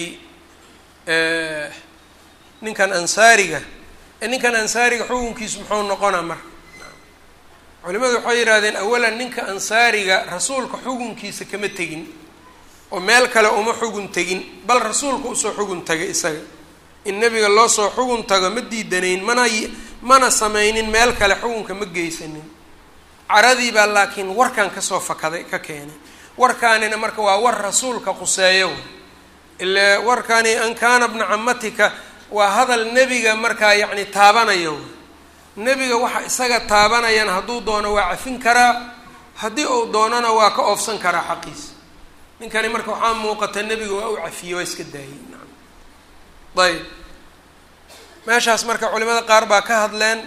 ninkan ansaariga ninkan ansaariga xukunkiisu muxuu noqonaa marka culimadu waxay yidhahdeen awalan ninka ansaariga rasuulka xukunkiisa kama tegin oo meel kale uma xugun tegin bal rasuulka usoo xugun tagay isaga in nebiga loo soo xugun tago ma diidanayn mana mana sameynin meel kale xukunka ma geysanin caradii baa laakiin warkan kasoo fakaday ka keenay warkaanina marka waa war rasuulka quseeyo ile warkani an kaana bna camatika waa hadal nebiga markaa yacni taabanayo nebiga waxa isaga taabanayana hadduu doono waa cafin karaa haddii uu doonona waa ka oofsan karaa xaqiisa ninkani marka waxaa muuqata nebiga waa u cafiyey waa iska daayey naam ayb meeshaas marka culimada qaar baa ka hadleen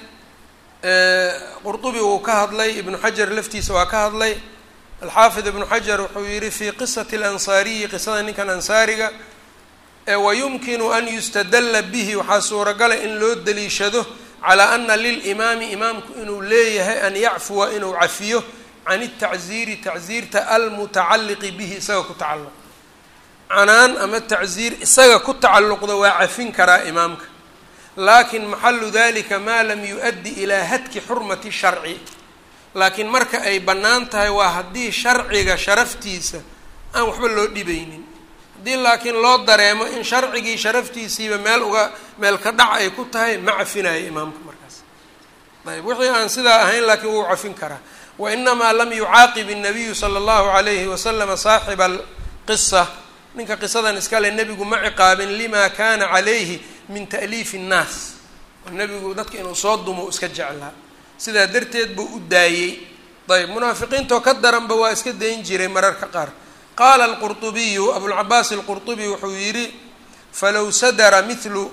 qurdubi wuu ka hadlay ibnu xajar laftiisa waa ka hadlay alxaafid ibnu xajar wuxuu yihi fi qisati alansaariyi qisada ninkan ansaariga wayumkinu an yustadalla bihi waxaa suuragala in loo daliishado calaa ana lilimaami imaamku inuu leeyahay an yacfuwa inuu cafiyo can itacziiri tacziirta almutacalliqi bihi isaga ku tacalluq canaan ama tacziir isaga ku tacalluqda waa cafin karaa imaamka laakin maxalu dalika maa lam yu-addi ilaa hadki xurmati sharci laakiin marka ay bannaan tahay waa haddii sharciga sharaftiisa aan waxba loo dhibaynin haddii laakiin loo dareemo in sharcigii sharaftiisiiba meel uga meel ka dhac ay ku tahay ma cafinayo imaamka markaas ayb wixii aan sidaa ahayn laakiin wuu cafin karaa wa inamaa lam yucaaqib الnabiyu salى اllahu alayhi waslama saaxiba alqisa ninka qisadan iskale nebigu ma ciqaabin lima kana calayhi min ta'liifi الnaas oo nebigu dadka inuu soo dumo iska jeclaa sidaa darteed buu u daayey ayb munaafiqiintoo ka daranba waa iska dayn jiray mararka qaar qaala alqurطubiyu abulcabaas alqurطubi wuxuu yidhi falow sadara milu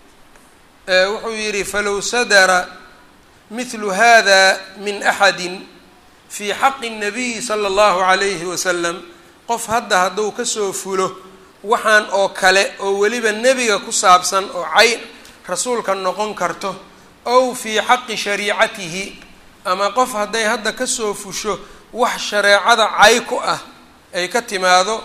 wuxuu yidhi falow sadara mithlu hada min axadi fii xaqi الnabiyi salى اllahu عalayhi wasalam qof hadda hadduu kasoo fulo waxaan oo kale oo weliba nebiga ku saabsan oo cayn rasuulka noqon karto ow fii xaqi shariicatihi ama qof hadday hadda kasoo fusho wax shareecada cay ku ah ay ka timaado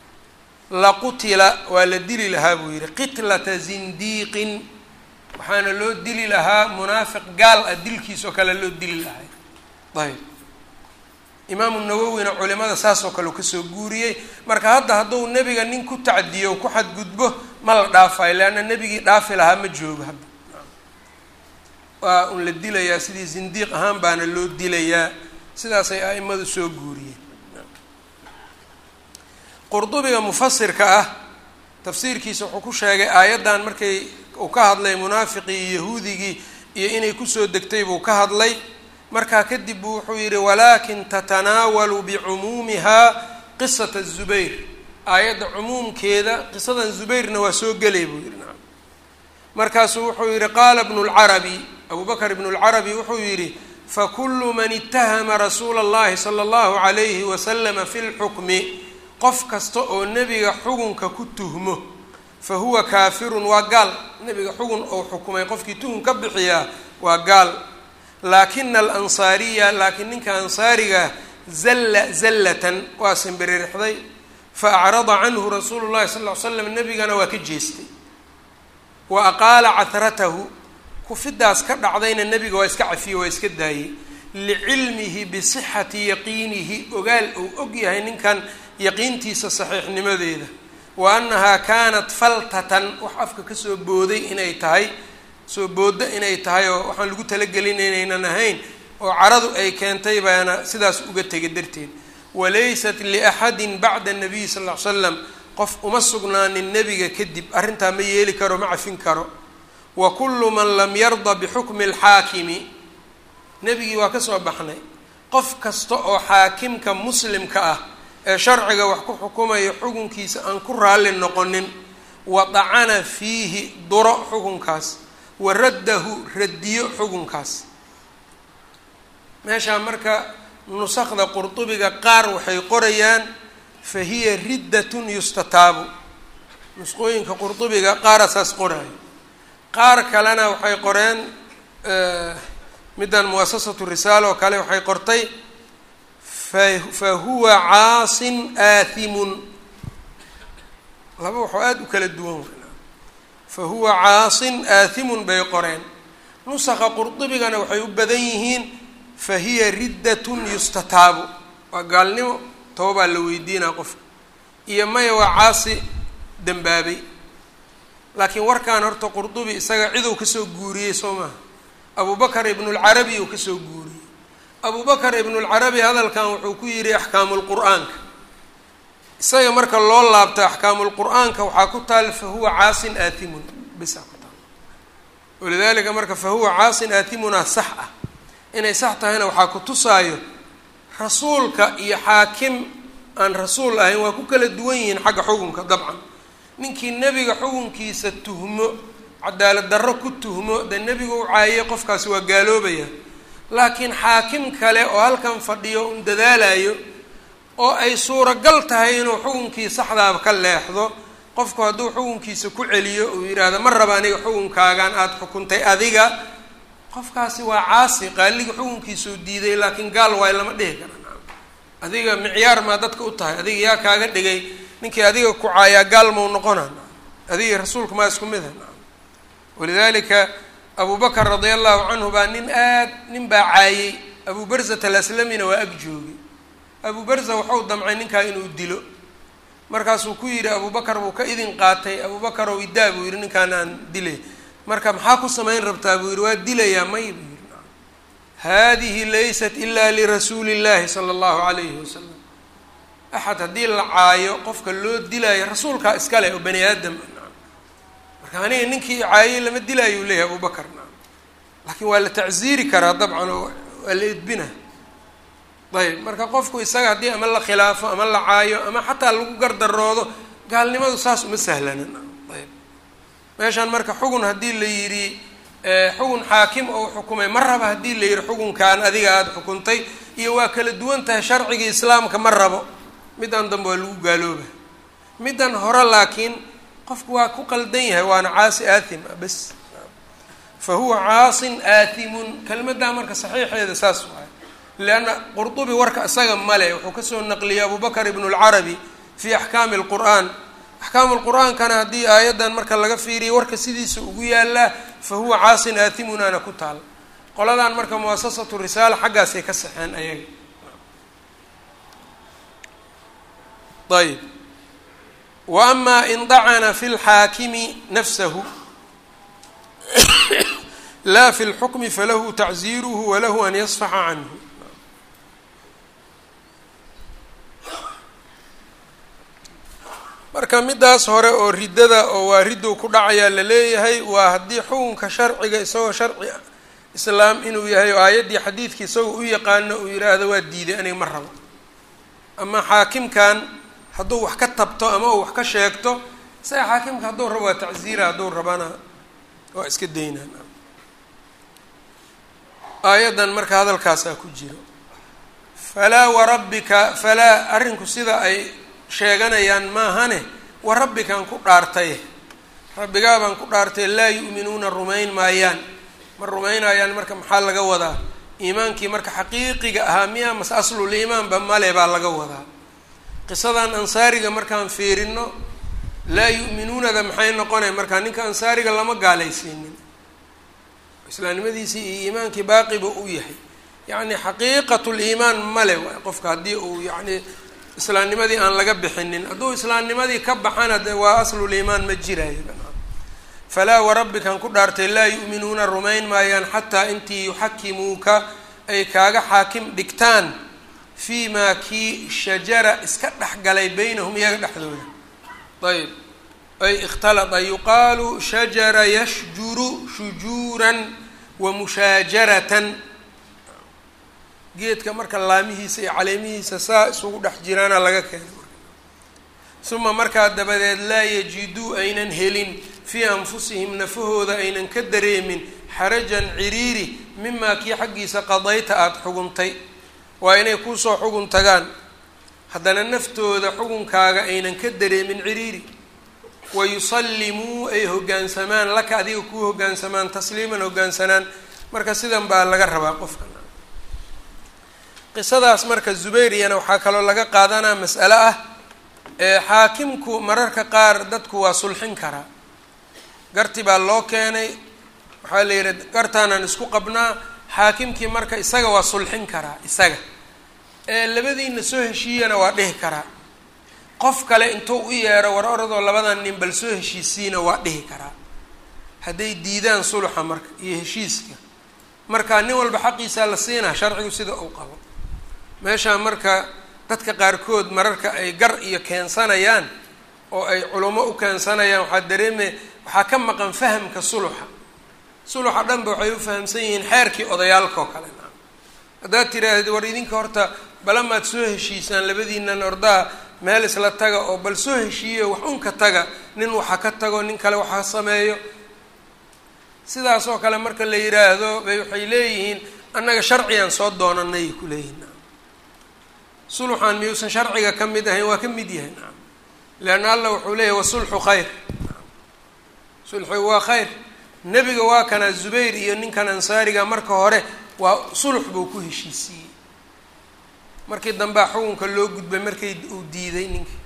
laqutila waa la dili lahaa buu yidhi qitlata zindiiqin waxaana loo dili lahaa munaafiq gaal ah dilkiisoo kale loo dili lahay ayb imaamu nawowina culimada saasoo kale u kasoo guuriyey marka hadda hadduu nebiga nin ku tacdiyo ku xadgudbo ma la dhaafayo leanna nebigii dhaafi lahaa ma joogo hadda waa un la dilayaa sidii zindiiq ahaan baana loo dilayaa sidaasay a'imadu soo guuriyeen qurdubiga mufasirka ah tafsiirkiisa wuxuu ku sheegay aayaddan markay uu ka hadlay munaafiqii iyo yahuudigii iyo inay kusoo degtay buu ka hadlay markaa kadib buu wuxuu yidhi walaakin tatanaawalu bicumuumihaa qisata zubayr aayadda cumuumkeeda qisadan zubayrna waa soo gelay buu yidhi nacam markaasuu wuxuu yidhi qaala bnu lcarabi abu bakr ibnu lcarabi wuxuu yidhi fakulu man itahama rasuula اllahi salى اllahu عalayhi waslama fi lxukmi qof kasta oo nebiga xugunka ku tuhmo fa huwa kaafirun waa gaal nebiga xugun ou xukumay qofkii tuhun ka bixiyaa waa gaal laakina alansaariya laakiin ninka ansaariga zalla zallatan waa simbiririxday fa acrada canhu rasuulu llahi sal ll ly slam nebigana waa ka jeestay wa aqaala cahratahu kufidaas ka dhacdayna nebiga waa iska cafiyey waa iska daayey licilmihi bisixati yaqiinihi ogaal uu og yahay ninkan yaqiintiisa saxiixnimadeeda wa annahaa kaanat faltatan wax afka kasoo booday inay tahay soo booddo inay tahay oo waxaan lagu talagelin inaynan ahayn oo caradu ay keentay baana sidaas uga tegay darteed walaysat liaxadin bacda nabiy sal ll ly slam qof uma sugnaanin nebiga kadib arrintaa ma yeeli karo ma cafin karo wa kullu man lam yarda bixukmi alxaakimi nebigii waa ka soo baxnay qof kasta oo xaakimka muslimka ah ee sharciga wax ku xukumayo xukunkiisa aan ku raalli noqonin wa dacana fiihi duro xukunkaas wa raddahu radiyo xukunkaas meeshaa marka nusakda qurdubiga qaar waxay qorayaan fa hiya riddatun yustataabu nusqooyinka qurdubiga qaarasaas qoraayo qaar kalena waxay qoreen middan muasasatu risaala oo kale waxay qortay fa huwa caasin aathimun laba waxoo aada u kala duwan fa huwa caasin aathimun bay qoreen nusakha qurdubigana waxay u badan yihiin fa hiya riddatun yustataabu waa gaalnimo toobaa la weydiinaa qofka iyo maya waa caasi dembaabay laakiin warkan horta qurdubi isaga ciduu kasoo guuriyey soo maaha abubakar ibnulcarabi uu kasoo guuriyey abubakar ibnulcarabi hadalkan wuxuu ku yidhi axkaamulqur'aanka isaga marka loo laabto axkaamulqur'aanka waxaa ku taal fa huwa caasin aathimun bisa ku taal walidalika marka fa huwa caasin aathimunaa sax ah inay sax tahayna waxaa ku tusaayo rasuulka iyo xaakim aan rasuul ahayn waa ku kala duwan yihiin xagga xukunka dabcan ninkii nebiga xukunkiisa tuhmo cadaalad darro ku tuhmo dee nebigu u caayay qofkaasi waa gaaloobaya laakiin xaakim kale oo halkan fadhiyo un dadaalayo oo ay suuragal tahay inuu xukunkii saxdaaba ka leexdo qofku hadduu xukunkiisa ku celiyo uu yidhaahdo ma raba aniga xukunkaagan aada xukuntay adiga qofkaasi waa caasi qaaliga xukunkiisuu diiday laakiin gaal waay lama dhihi kara adiga micyaar maa dadka u tahay adiga yaa kaaga dhigay ninkii adiga ku caayaa gaal mau noqona adiga rasuulka maa isku mid ha walidalika abu bakr radia allahu canhu baa nin aad nin baa caayey abu barzat alaslamina waa ag joogay abu barza waxau damcay ninkaa inuu dilo markaasuu ku yidhi abu bakar buu ka idin qaatay abu bakar ow idaa buu yidhi ninkaan aan dilay marka maxaa ku samayn rabtaa buu yidhi waa dilayaa may buu yidhi haadihi laysat ila lirasuuli illahi sala allahu alayhi wasalam axad haddii la caayo qofka loo dilaayo rasuulkaa iskale oo bani aadam marka aniga ninkii caayay lama dilaayo u leeyahay abu bakar laakiin waa la tacziiri karaa dabcan oo waa la edbina ayb marka qofku isaga haddii ama la khilaafo ama la caayo ama xataa lagu gardaroodo gaalnimadu saas uma sahlanan ayb meeshaan marka xugun haddii la yidhi xugun xaakim oo xukumay ma raba haddii la yidhi xukunkaan adiga aada xukuntay iyo waa kala duwan tahay sharcigii islaamka ma rabo middan dambe waa lagu gaalooba middan hore laakiin qofku waa ku qaldan yahay waana caasi aathim ah bes fa huwa caasin aathimun kelmaddaa marka saxiixeeda saas waay leanna qurdubi warka isaga male wuxuu kasoo naqliyey abu bakr ibn اlcarabi fi axkaami اlqur'an axkaamu lqur'aankana haddii aayaddan marka laga fiiriyo warka sidiisa ugu yaalaa fa huwa caasin aathimunaana ku taal qoladan marka muasasatu risaala xaggaasay ka saxeen ayaga ayb wa ama in dacana fi lxaakimi nafsahu la fi lxukmi falahu tacziiruhu walahu an yasfaxa canhu marka midaas hore oo riddada oo waa ridduu ku dhacayaa la leeyahay waa haddii xukunka sharciga isagoo sharci islaam inuu yahay oo aayaddii xadiidkii isagoo u yaqaano uu yidhaahdo waa diiday aniga ma rabo ama xaakimkan hadduu wax ka tabto ama uu wax ka sheegto isaga xaakimka hadduu rabo waa tacziira hadduu rabana waa iska daynaan aayaddan marka hadalkaasaa ku jiro falaa warabbika falaa arrinku sida ay sheeganayaan maahane wa rabbikaan ku dhaartay rabbigaabaan ku dhaartay laa yu'minuuna rumayn maayaan ma rumaynayaan marka maxaa laga wadaa iimaankii marka xaqiiqiga ahaa miyaa mase aslul iimaanba male baa laga wadaa qisadan ansaariga markaan fiirino laa yu'minuunada maxay noqonay markaa ninka ansaariga lama gaalaysiinin islaamnimadiisii iyo iimaankii baaqiba u yahay yacni xaqiiqatu liimaan male waay qofka haddii uu yacni islaamnimadii aan laga bixinin hadduu islaamnimadii ka baxana de waa asluliimaan ma jirayo falaa warabbikan ku dhaartay laa yu'minuuna rumayn maayaan xataa intii yuxakimuuka ay kaaga xaakim dhigtaan fii maa kii shajara iska dhexgalay beynahum iyaga dhexdooda ayb ay ikhtalada yuqaalu shajara yashjuru shujuuran wa mushaajaratan geedka marka laamihiisa iyo caleemihiisa saa isugu dhex jiraana laga keenay uma markaa dabadeed laa yajiduu aynan helin fii anfusihim nafahooda aynan ka dareemin xarajan ciriiri mimaa kii xaggiisa qadayta aada xuguntay waa inay kuusoo xugun tagaan haddana naftooda xugunkaaga aynan ka dareemin ciriiri wayusallimuu ay hoggaansamaan laka adiga kuu hoggaansamaan tasliiman hoggaansanaan marka sidan baa laga rabaa qofka qisadaas marka zubayriyana waxaa kaloo laga qaadanaa mas'ale ah xaakimku mararka qaar dadku waa sulxin karaa garti baa loo keenay waxaa la yidhi gartaanaan isku qabnaa xaakimkii marka isaga waa sulxin karaa isaga ee labadiina soo heshiiyana waa dhihi karaa qof kale intuu u yeero war oradoo labadan nin bal soo heshiisiina waa dhihi karaa hadday diidaan sulxa marka iyo heshiiska marka nin walba xaqiisaa la siinaa sharcigu sida uu qabo meeshaa marka dadka qaarkood mararka ay gar iyo keensanayaan oo ay culamo u keensanayaan waxaa dareemaya waxaa ka maqan fahamka suluxa suluxa dhanba waxay u fahamsan yihiin xeerkii odayaalka oo kale haddaad tiraahdeed war idinka horta balamaad soo heshiisaan labadiinan ordaha meel isla taga oo bal soo heshiiyo wax unka taga nin waxa ka tago nin kale waxa sameeyo sidaas oo kale marka la yiraahdo bay waxay leeyihiin annaga sharcigan soo doonanay ku leeyihin suluxan miyuusan sharciga ka mid ahayn waa ka mid yahay nacam leanna allah wuxuu leeyahy wasulxu khayr sulxigu waa khayr nebiga waa kana zubayr iyo ninkan ansaariga marka hore waa sulux buu ku heshiisiiyey markii dambea xukunka loo gudbay markay uu diiday ninkii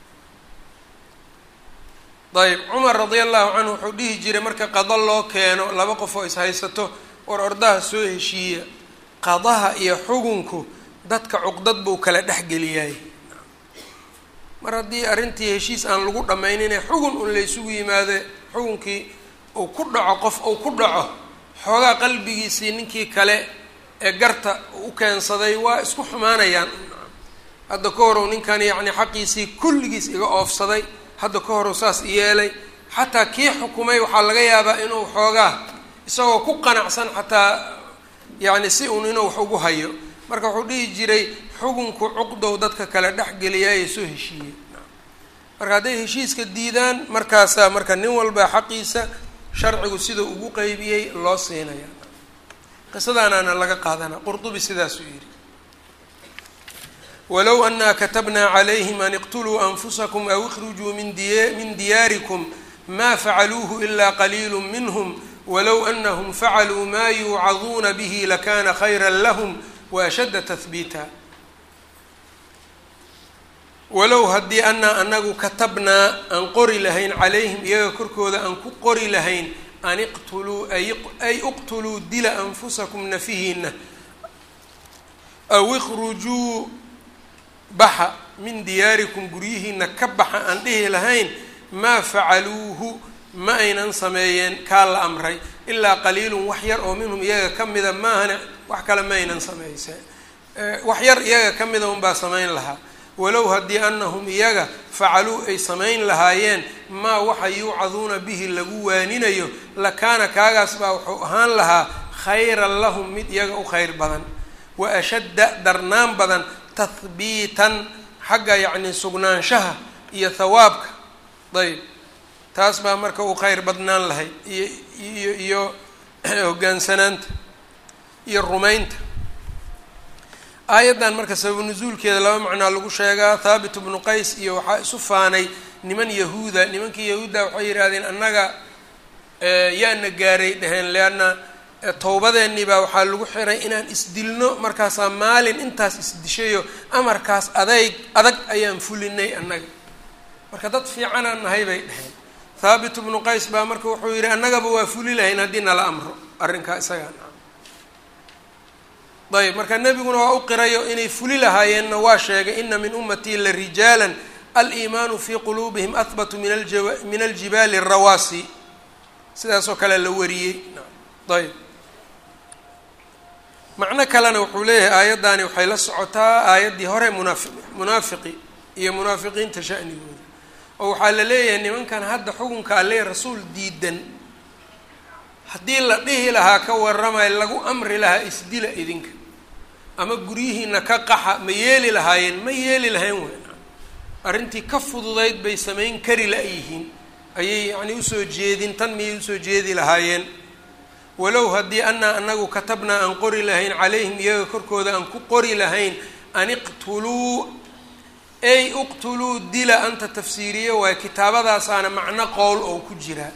ayb cumar radia allahu canhu wuxuu dhihi jiray marka qado loo keeno laba qof oo ishaysato war ordaha soo heshiiya qadaha iyo xugunku dadka cuqdad buu kala dhexgeliyay mar haddii arrintii heshiis aan lagu dhammaynine xugun un la ysugu yimaade xugunkii uu ku dhaco qof uu ku dhaco xoogaa qalbigiisii ninkii kale ee garta u keensaday waa isku xumaanayaan hadda ka horow ninkan yacni xaqiisii kulligiis iga oofsaday hadda ka horow saas yeelay xataa kii xukumay waxaa laga yaabaa inuu xoogaa isagoo ku qanacsan xataa yacni si uun inuu wax ugu hayo marka wuxuu dhihi jiray xukunku cuqdow dadka kale dhexgeliyaaye soo heshiiyey marka hadday heshiiska diidaan markaasaa marka nin walba xaqiisa sharcigu sida ugu qeybiyey loo siinaya qisadaanaana laga qaadanaa qurdubi sidaasuu yidhi walow anaa katabnaa calayhim an iqtuluu anfusakum aw ikhrujuu min diy min diyaarikum ma facaluuhu ila qaliilu minhm walow anahum facaluu ma yuucaduuna bihi lakana khayra lahm waashadda tahbiita walow haddii anaa anagu katabnaa aan qori lahayn calayhim iyaga korkooda aan ku qori lahayn an iqtuluu ay iqtuluu dila anfusakum nafihiina aw ikhrujuu baxa min diyaarikum guryihiina ka baxa aan dhihi lahayn maa facaluuhu ma aynan sameeyeen kaa la amray ilaa qaliilun wax yar oo minhum iyaga ka mida maahane wax kale ma aynan sameyseen wax yar iyaga ka mida unbaa samayn lahaa walow haddii anahum iyaga facaluu ay samayn lahaayeen maa waxa yuucaduuna bihi lagu waaninayo lakaana kaagaas baa wuxuu ahaan lahaa khayran lahum mid iyaga u khayr badan wa ashadda darnaan badan tahbiitan xagga yacni sugnaanshaha iyo thawaabka ayb taas baa marka uu khayr badnaan lahayd iyo iyo iyo hoggaansanaanta iyo rumaynta aayaddan marka sababu nusuulkeeda laba macnaa lagu sheegaa thaabit bnu qays iyo waxaa isu faanay niman yahuuda nimankii yahuudda waxay yidhahdeen annaga yaana gaaray dheheen leanna towbadeennii baa waxaa lagu xiray inaan isdilno markaasaa maalin intaas isdishayo amarkaas adayg adag ayaan fulinay annaga marka dad fiicanaan nahay bay dheheen thaabit bnu qays baa marka wuxuu yidhi annagaba waa fuli lahayn haddii nala amro arrinkaa isagaa ayb marka nebiguna waa u qirayo inay fuli lahaayeenna waa sheegay ina min ummatii la rijaalan aliimaanu fii quluubihim ahbatu min alja min aljibaali arawaasi sidaasoo kale la wariyey ayb macno kalena wuxuu leeyahay aayaddaani waxay la socotaa aayaddii hore munaafi munaafiqi iyo munaafiqiinta sha'nigooda oo waxaa la leeyahay nimankan hadda xukunka alle rasuul diidan haddii la dhihi lahaa ka warramay lagu amri lahaa isdila idinka ama guryihiina ka qaxa ma yeeli lahaayeen ma yeeli lahayn weyn arrintii ka fududayd bay samayn kari la-yihiin ayay yacni usoo jeedin tan miyay usoo jeedi lahaayeen walow haddii anaa anagu katabnaa aan qori lahayn calayhim iyaga korkooda aan ku qori lahayn an iqtuluu ey uqtuluu dila anta tafsiiriyo waayo kitaabadaasaana macno qowl oo ku jiraa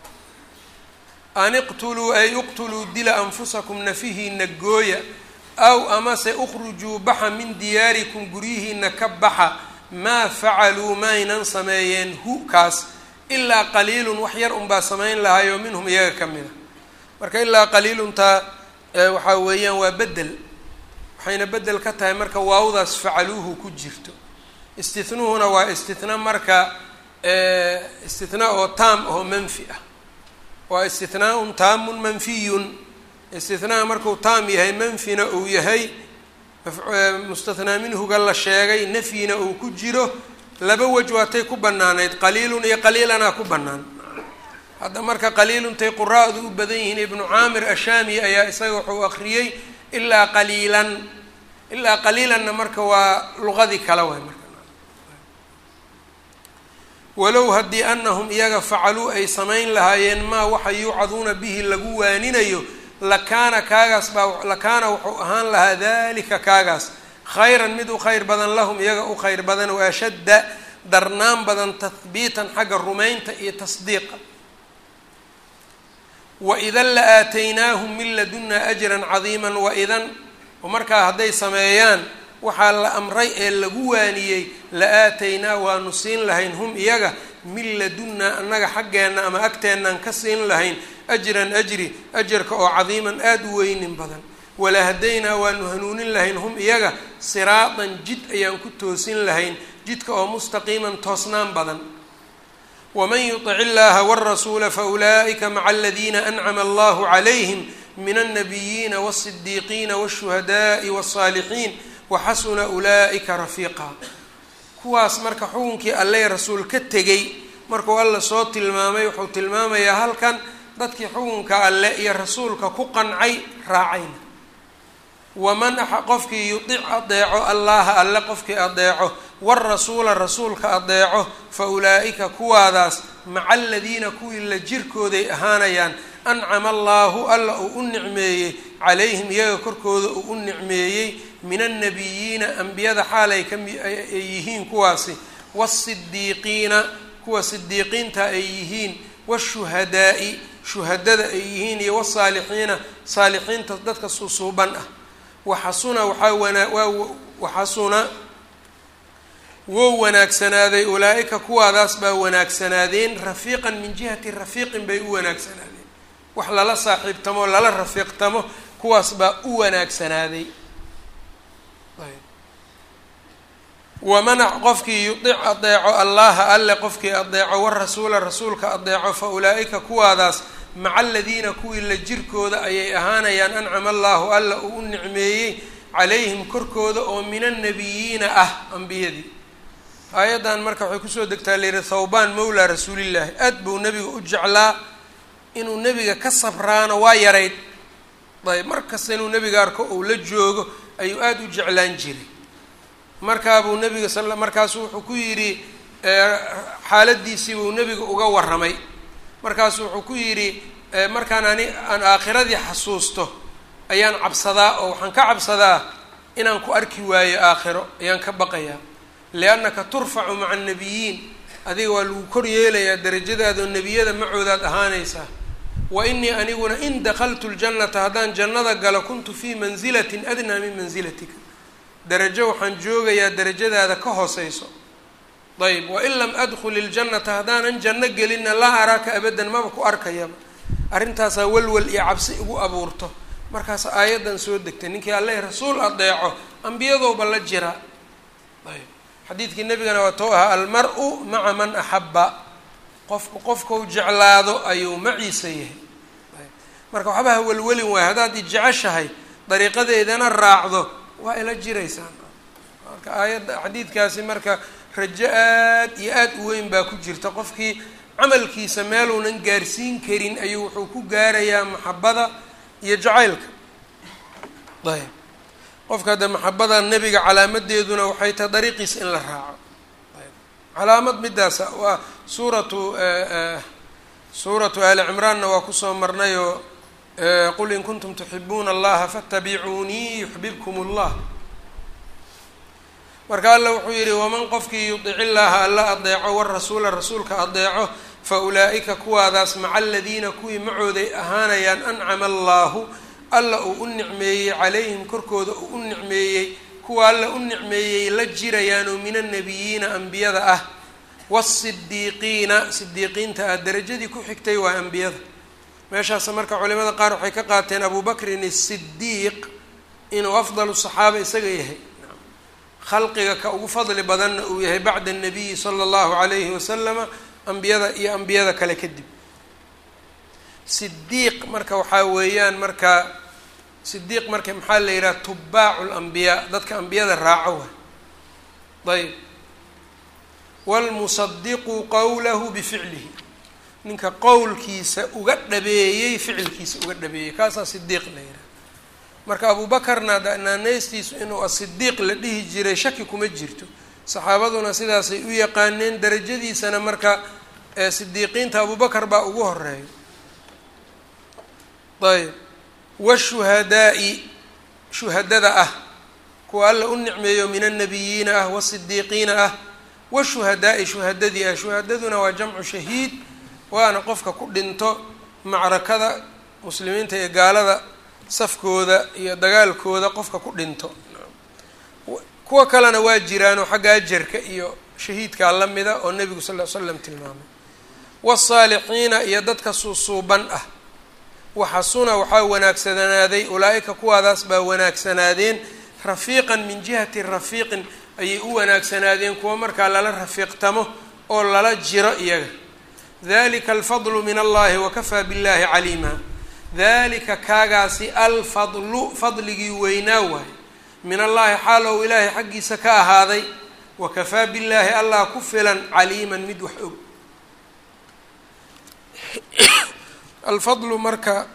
an iqtuluu ay uqtuluu dila anfusakum nafihiina gooya aw amase ukhrujuu baxa min diyaarikum guryihiina ka baxa maa facaluu maaynan sameeyeen hu kaas ilaa qaliilun wax yar unbaa samayn lahaayoo minhum iyaga ka mid a marka ilaa qaliiluntaa waxaa weeyaan waa bedel waxayna bedel ka tahay marka waawdaas facaluuhu ku jirto istihnuhuna waa istihna marka istihna oo taam oo manfi ah waa istihnaa'un taamun manfiyun istihnaha markuu taam yahay manfina uu yahay mustathnaa minhuga la sheegay nafyina uu ku jiro laba wej waatay ku banaanayd qaliilun iyo qaliilanaa ku bannaan hadda marka qaliiluntay quraa'du u badan yihiin ibnu caamir ashaami ayaa isaga wuxuu akriyey ilaa qaliilan ilaa qaliilanna marka waa luqadii kale waay marka walow haddii anahum iyaga facaluu ay samayn lahaayeen maa waxa yuucaduuna bihi lagu waaninayo lakaana kaagaas baa lakaana wuxuu ahaan lahaa dalika kaagaas khayran mid u khayr badan lahum iyaga u khayr badan wa ashadda darnaan badan tahbiitan xagga rumaynta iyo tasdiiqa waidan la aataynaahum min ladunna ajran cadiiman waidan markaa hadday sameeyaan waxaa la amray ee lagu waaniyey la aataynaa waanu siin lahayn hum iyaga min ladunnaa annaga xaggeenna ama agteennaan ka siin lahayn ajran ajri ajarka oo cadiiman aada u weynin badan wala hadaynaa waanu hanuunin lahayn hum iyaga siraatan jid ayaan ku toosin lahayn jidka oo mustaqiiman toosnaan badan waman yutic illaha wاrasuula faulaa'ika maca aladiina ancama allahu calayhim min alnabiyiina wالصidiiqiina wالshuhadaءi wالصaalixiin waxasuna ulaa'ika rafiiqa kuwaas marka xukunkii alleh rasuul ka tegey markuu alla soo tilmaamay wuxuu tilmaamayaa halkan dadkii xukunka alle iyo rasuulka ku qancay raacayna waman qofkii yudic adeeco allaha alle qofkii adeeco warasuula rasuulka adeeco fa ulaa'ika kuwaadaas maca aladiina kuwii la jirkooday ahaanayaan ancama allaahu alla uu u nicmeeyey calayhim iyaga korkooda uu u nicmeeyey min annabiyiina ambiyada xaalay kamiay yihiin kuwaasi waasidiiqiina kuwa sidiiqiinta ay yihiin washuhadaa'i shuhadada ay yihiin iyo wasaalixiina saalixiinta dadka susuuban ah waxasuna waxaa wanaa waa waxasuna wou wanaagsanaaday ulaa-ika kuwaadaas baa wanaagsanaadeen rafiiqan min jihati rafiiqin bay u wanaagsanaadeen wax lala saaxiibtamo lala rafiiqtamo kuwaas baa u wanaagsanaaday wamanac qofkii yudic adeeco allaha alle qofkii adeeco warasuula rasuulka adeeco fa ulaa-ika kuwaadaas maca aladiina kuwii la jirkooda ayay ahaanayaan ancama allaahu alla uu u nicmeeyey calayhim korkooda oo min annabiyiina ah ambiyadii aayaddan marka waxay kusoo degtaa layidhi thawbaan mawlaa rasuulillaahi aad buu nebiga u jeclaa inuu nebiga ka sabraano waa yarayd ayb mar kasta inuu nebiga arko uu la joogo ayuu aada u jeclaan jiray markaabuu nebiga sal markaasu wuxuu ku yidhi xaaladiisii buu nebiga uga warramay markaasu wuxuu ku yidhi markaan ani aan aakhiradii xasuusto ayaan cabsadaa oo waxaan ka cabsadaa inaan ku arki waayo aakhiro ayaan ka baqayaa liannaka turfacu maca annabiyiin adiga waa lagu kor yeelayaa darajadaadao nebiyada macoodaad ahaanaysaa wa inii aniguna in dakhaltu ljannata haddaan jannada galo kuntu fii manzilatin adnaa min manzilatika darajo waxaan joogayaa darajadaada ka hooseyso ayb wain lam adkhul iljannata haddaanan janno gelinna laa araaka abadan maba ku arkayaba arrintaasaa walwal iyo cabsi igu abuurto markaas aayaddan soo degtay ninkii alle rasuul adeeco ambiyadowba la jira ayb xadiidkii nebigana waa tou ahaa almar-u maca man axabba qofku qofkau jeclaado ayuu maciisa yahay marka waxba ha welwelin waayo haddaad ijeceshahay dariiqadeedana raacdo waa ila jiraysaan marka aayadda xadiidkaasi marka rajo aad iyo aad u weyn baa ku jirta qofkii camalkiisa meeluunan gaarsiin karin ayuu wuxuu ku gaarayaa maxabada iyo jacaylka ayb qofka hadda maxabada nebiga calaamadeeduna waxay tahay dariiqiisa in la raaco calaamad midaasa waa suuratu suuratu ali cimraanna waa kusoo marnayoo qul in kuntum tuxibuuna allaha faatabicuunii yuxbibkum allah marka alla wuxuu yidhi waman qofkii yudic illaaha alla adeeco warasuula rasuulka adeeco fa ulaa'ika kuwaadaas maca aladiina kuwii macooday ahaanayaan ancama allaahu alla uu u nicmeeyey calayhim korkooda uu u nicmeeyey kuwa alla u nicmeeyey la jirayaan oo min annabiyiina ambiyada ah waasidiiqiina sidiiqiinta ah derajadii ku xigtay waa ambiyada meeshaas marka culimada qaar waxay ka qaateen abu bakrin asidiiq inuu afdalu saxaaba isaga yahay khalqiga ka ugu fadli badanna uu yahay bacda annabiyi sala allahu calayhi wasalama ambiyada iyo ambiyada kale kadib sidiiq marka waxaa weeyaan marka sidiiq marka maxaa la yidhaha tubaacu lambiyaa dadka ambiyada raaco wa ayb wlmusadiqu qowlahu bificlihi ninka qowlkiisa uga dhabeeyey ficilkiisa uga dhabeeyey kaasaa sidiiq la yidhaha marka abuubakarna naaneystiisu inuu asidiiq la dhihi jiray shaki kuma jirto saxaabaduna sidaasay u yaqaaneen darajadiisana marka sidiiqiinta abubakar baa ugu horeeya ayb washuhadaa-i shuhadada ah kuwa alla u nicmeeyo min annabiyiina ah wasidiiqiina ah washuhadaa-i shuhadadii ah shuhadaduna waa jamcu shahiid waana qofka ku dhinto macrakada muslimiinta iyo gaalada safkooda iyo dagaalkooda qofka ku dhinto kuwa kalena waa jiraanoo xagga ajarka iyo shahiidkaa la mida oo nebigu sal ll slam tilmaamay wasaalixiina iyo dadka suusuuban ah waxasuna waxaa wanaagsanaaday ulaa-ika kuwaadaas baa wanaagsanaadeen rafiiqan min jihati rafiiqin ayay u wanaagsanaadeen kuwa markaa lala rafiiqtamo oo lala jiro iyaga dalika alfadlu min allahi wakafaa billahi caliima dalika kaagaasi alfadlu fadligii weynaa waaye min allahi xaal ou ilaahay xaggiisa ka ahaaday wakafaa billaahi allah ku filan caliiman mid wax og alfadlu marka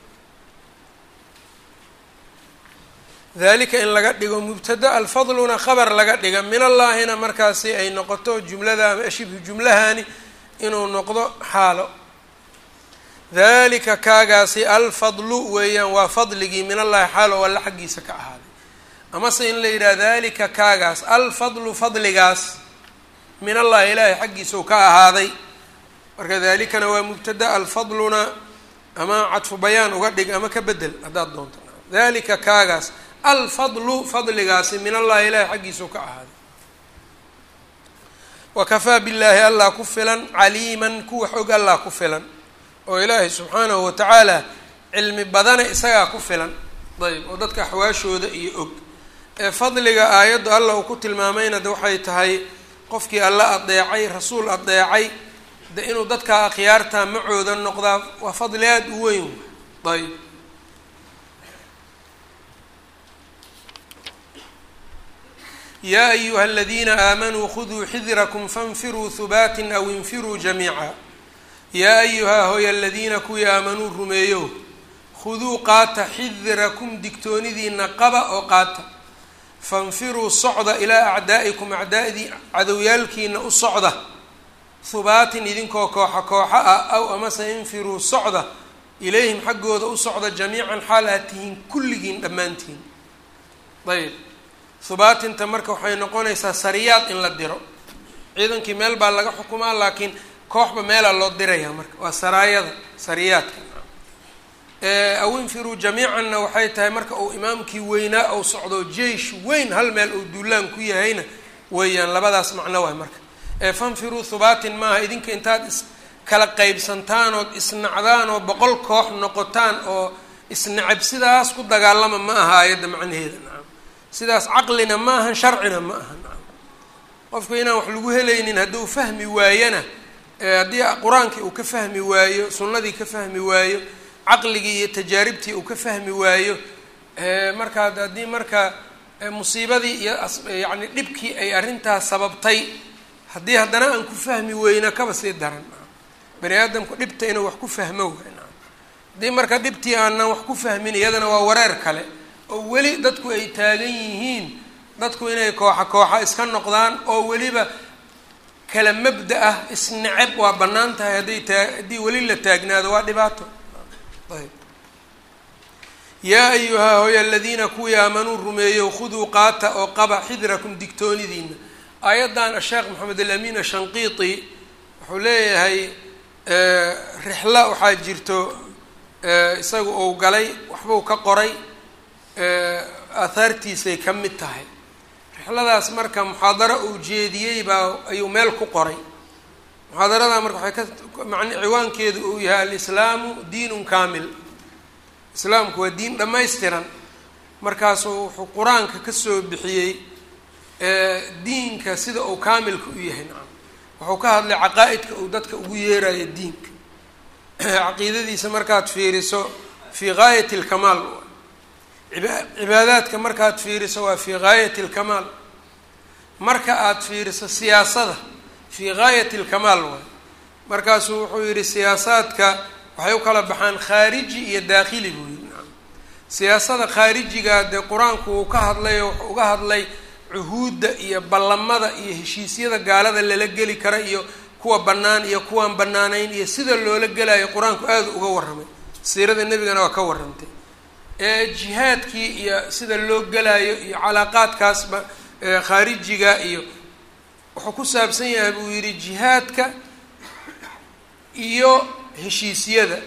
dalika in laga dhigo mubtada alfadluna khabar laga dhiga min allaahina markaasi ay noqoto jumlada ama shibhu jumlahani inuu noqdo xaalo dalika kaagaasi alfadlu weeyaan waa fadligii min allahi xaalo alla xaggiisa ka ahaaday amase in la yidhaha dalika kaagaas alfadlu fadligaas min allahi ilaahay xaggiisa u ka ahaaday marka dalikana waa mubtada alfadluna ama cadfu bayaan uga dhig ama ka bedel haddaad doonto dalika kaagaas alfadlu fadligaasi min allahi ilahay xaggiisau ka ahaaday wakafaa billaahi allah ku filan caliiman kuwax og allah ku filan oo ilaahay subxaanahu watacaala cilmi badana isagaa ku filan ayb oo dadka axwaashooda iyo og ee fadliga aayaddu allah uu ku tilmaamayna de waxay tahay qofkii alla adeecay rasuul adeecay de inuu dadka akhyaarta macooda noqdaa waa fadli aada u weyn ayb yaa ayuha aladiina aamanuu khuduu xidirakum fainfiruu hubaatin aw infiruu jamiica yaa ayuhaa hoy aladiina kuwii aamanuu rumeeyo khuduu qaata xidirakum digtoonidiina qaba oo qaata fainfiruu socda ilaa acdaa'ikum acdaa'dii cadowyaalkiina u socda hubaatin idinkoo kooxa kooxa ah aw amase infiruu socda ilayhim xaggooda u socda jamiican xaal aad tihiin kulligiin dhammaantiin ayb hubaatinta marka waxay noqonaysaa sariyaad in la diro ciidankii meel baa laga xukumaa laakiin kooxba meelaa loo diraya marka waa saraayada sariyaadka aw infiruu jamiicanna waxay tahay marka uu imaamkii weynaa ou socdo jeish weyn hal meel uu duulaan ku yahayna weeyaan labadaas macno waay marka fanfiruu hubaatin maaha idinka intaad is kala qeybsantaan ood isnacdaan oo boqol koox noqotaan oo isnacab sidaas ku dagaalama ma aha aayadda macnaheeda nacam sidaas caqlina ma ahan sharcina ma aha nacam qofku inaan wax lagu helaynin hadduu fahmi waayana haddii qur-aankii uu ka fahmi waayo sunnadii ka fahmi waayo caqligii iyo tajaaribtii uu ka fahmi waayo markaa haddii marka musiibadii iyo yacni dhibkii ay arrintaas sababtay haddii haddana aan ku fahmi weyno kaba sii daran bani aadamku dhibta inuu wax ku fahmo waay haddii marka dhibtii aanan wax ku fahmin iyadana waa wareer kale oo weli dadku ay taagan yihiin dadku inay kooxa kooxa iska noqdaan oo weliba kala mabda ah isnacab waa bannaan tahay hadday taa haddii weli la taagnaado waa dhibaato ayb yaa ayuhaa hooy aladiina kuwii aamanuu rumeeyo khuduu qaata oo qaba xidrakum digtoonidiina aayaddan asheekh maxamed alamin ashanqiiti wuxuu leeyahay rixla waxaa jirto isaga uu galay waxbuu ka qoray aahaartiisay ka mid tahay rixladaas marka muxaadaro uu jeediyey baa ayuu meel ku qoray muxaadarada marka waxay ka man ciwaankeedu uu yahay alislaamu diinun kaamil islaamku waa diin dhammaystiran markaasuu wuxuu qur-aanka kasoo bixiyey diinka sida uu kaamilka u yahay nacam wuxuu ka hadlay caqaa-idka uu dadka ugu yeerayo diinka caqiidadiisa markaad fiiriso fii gaayati alkamaal cibaadaadka markaad fiiriso waa fii gaayati alkamaal marka aada fiiriso siyaasada fii gaayati alkamaal waay markaasuu wuxuu yihi siyaasaadka waxay u kala baxaan khaariji iyo daakhili buu yihi nacam siyaasada khaarijiga dee qur-aanku uu ka hadlay oo wuxuu uga hadlay cuhuudda iyo ballamada iyo heshiisyada gaalada lala geli kara iyo kuwa bannaan iyo kuwaan bannaanayn iyo sida loola gelayo qur-aanku aada uga warramay siirada nebigana waa ka warrantay ee jihaadkii iyo sida loo gelayo iyo calaaqaadkaasba khaarijiga iyo wuxuu ku saabsan yahay buu yidhi jihaadka iyo heshiisyada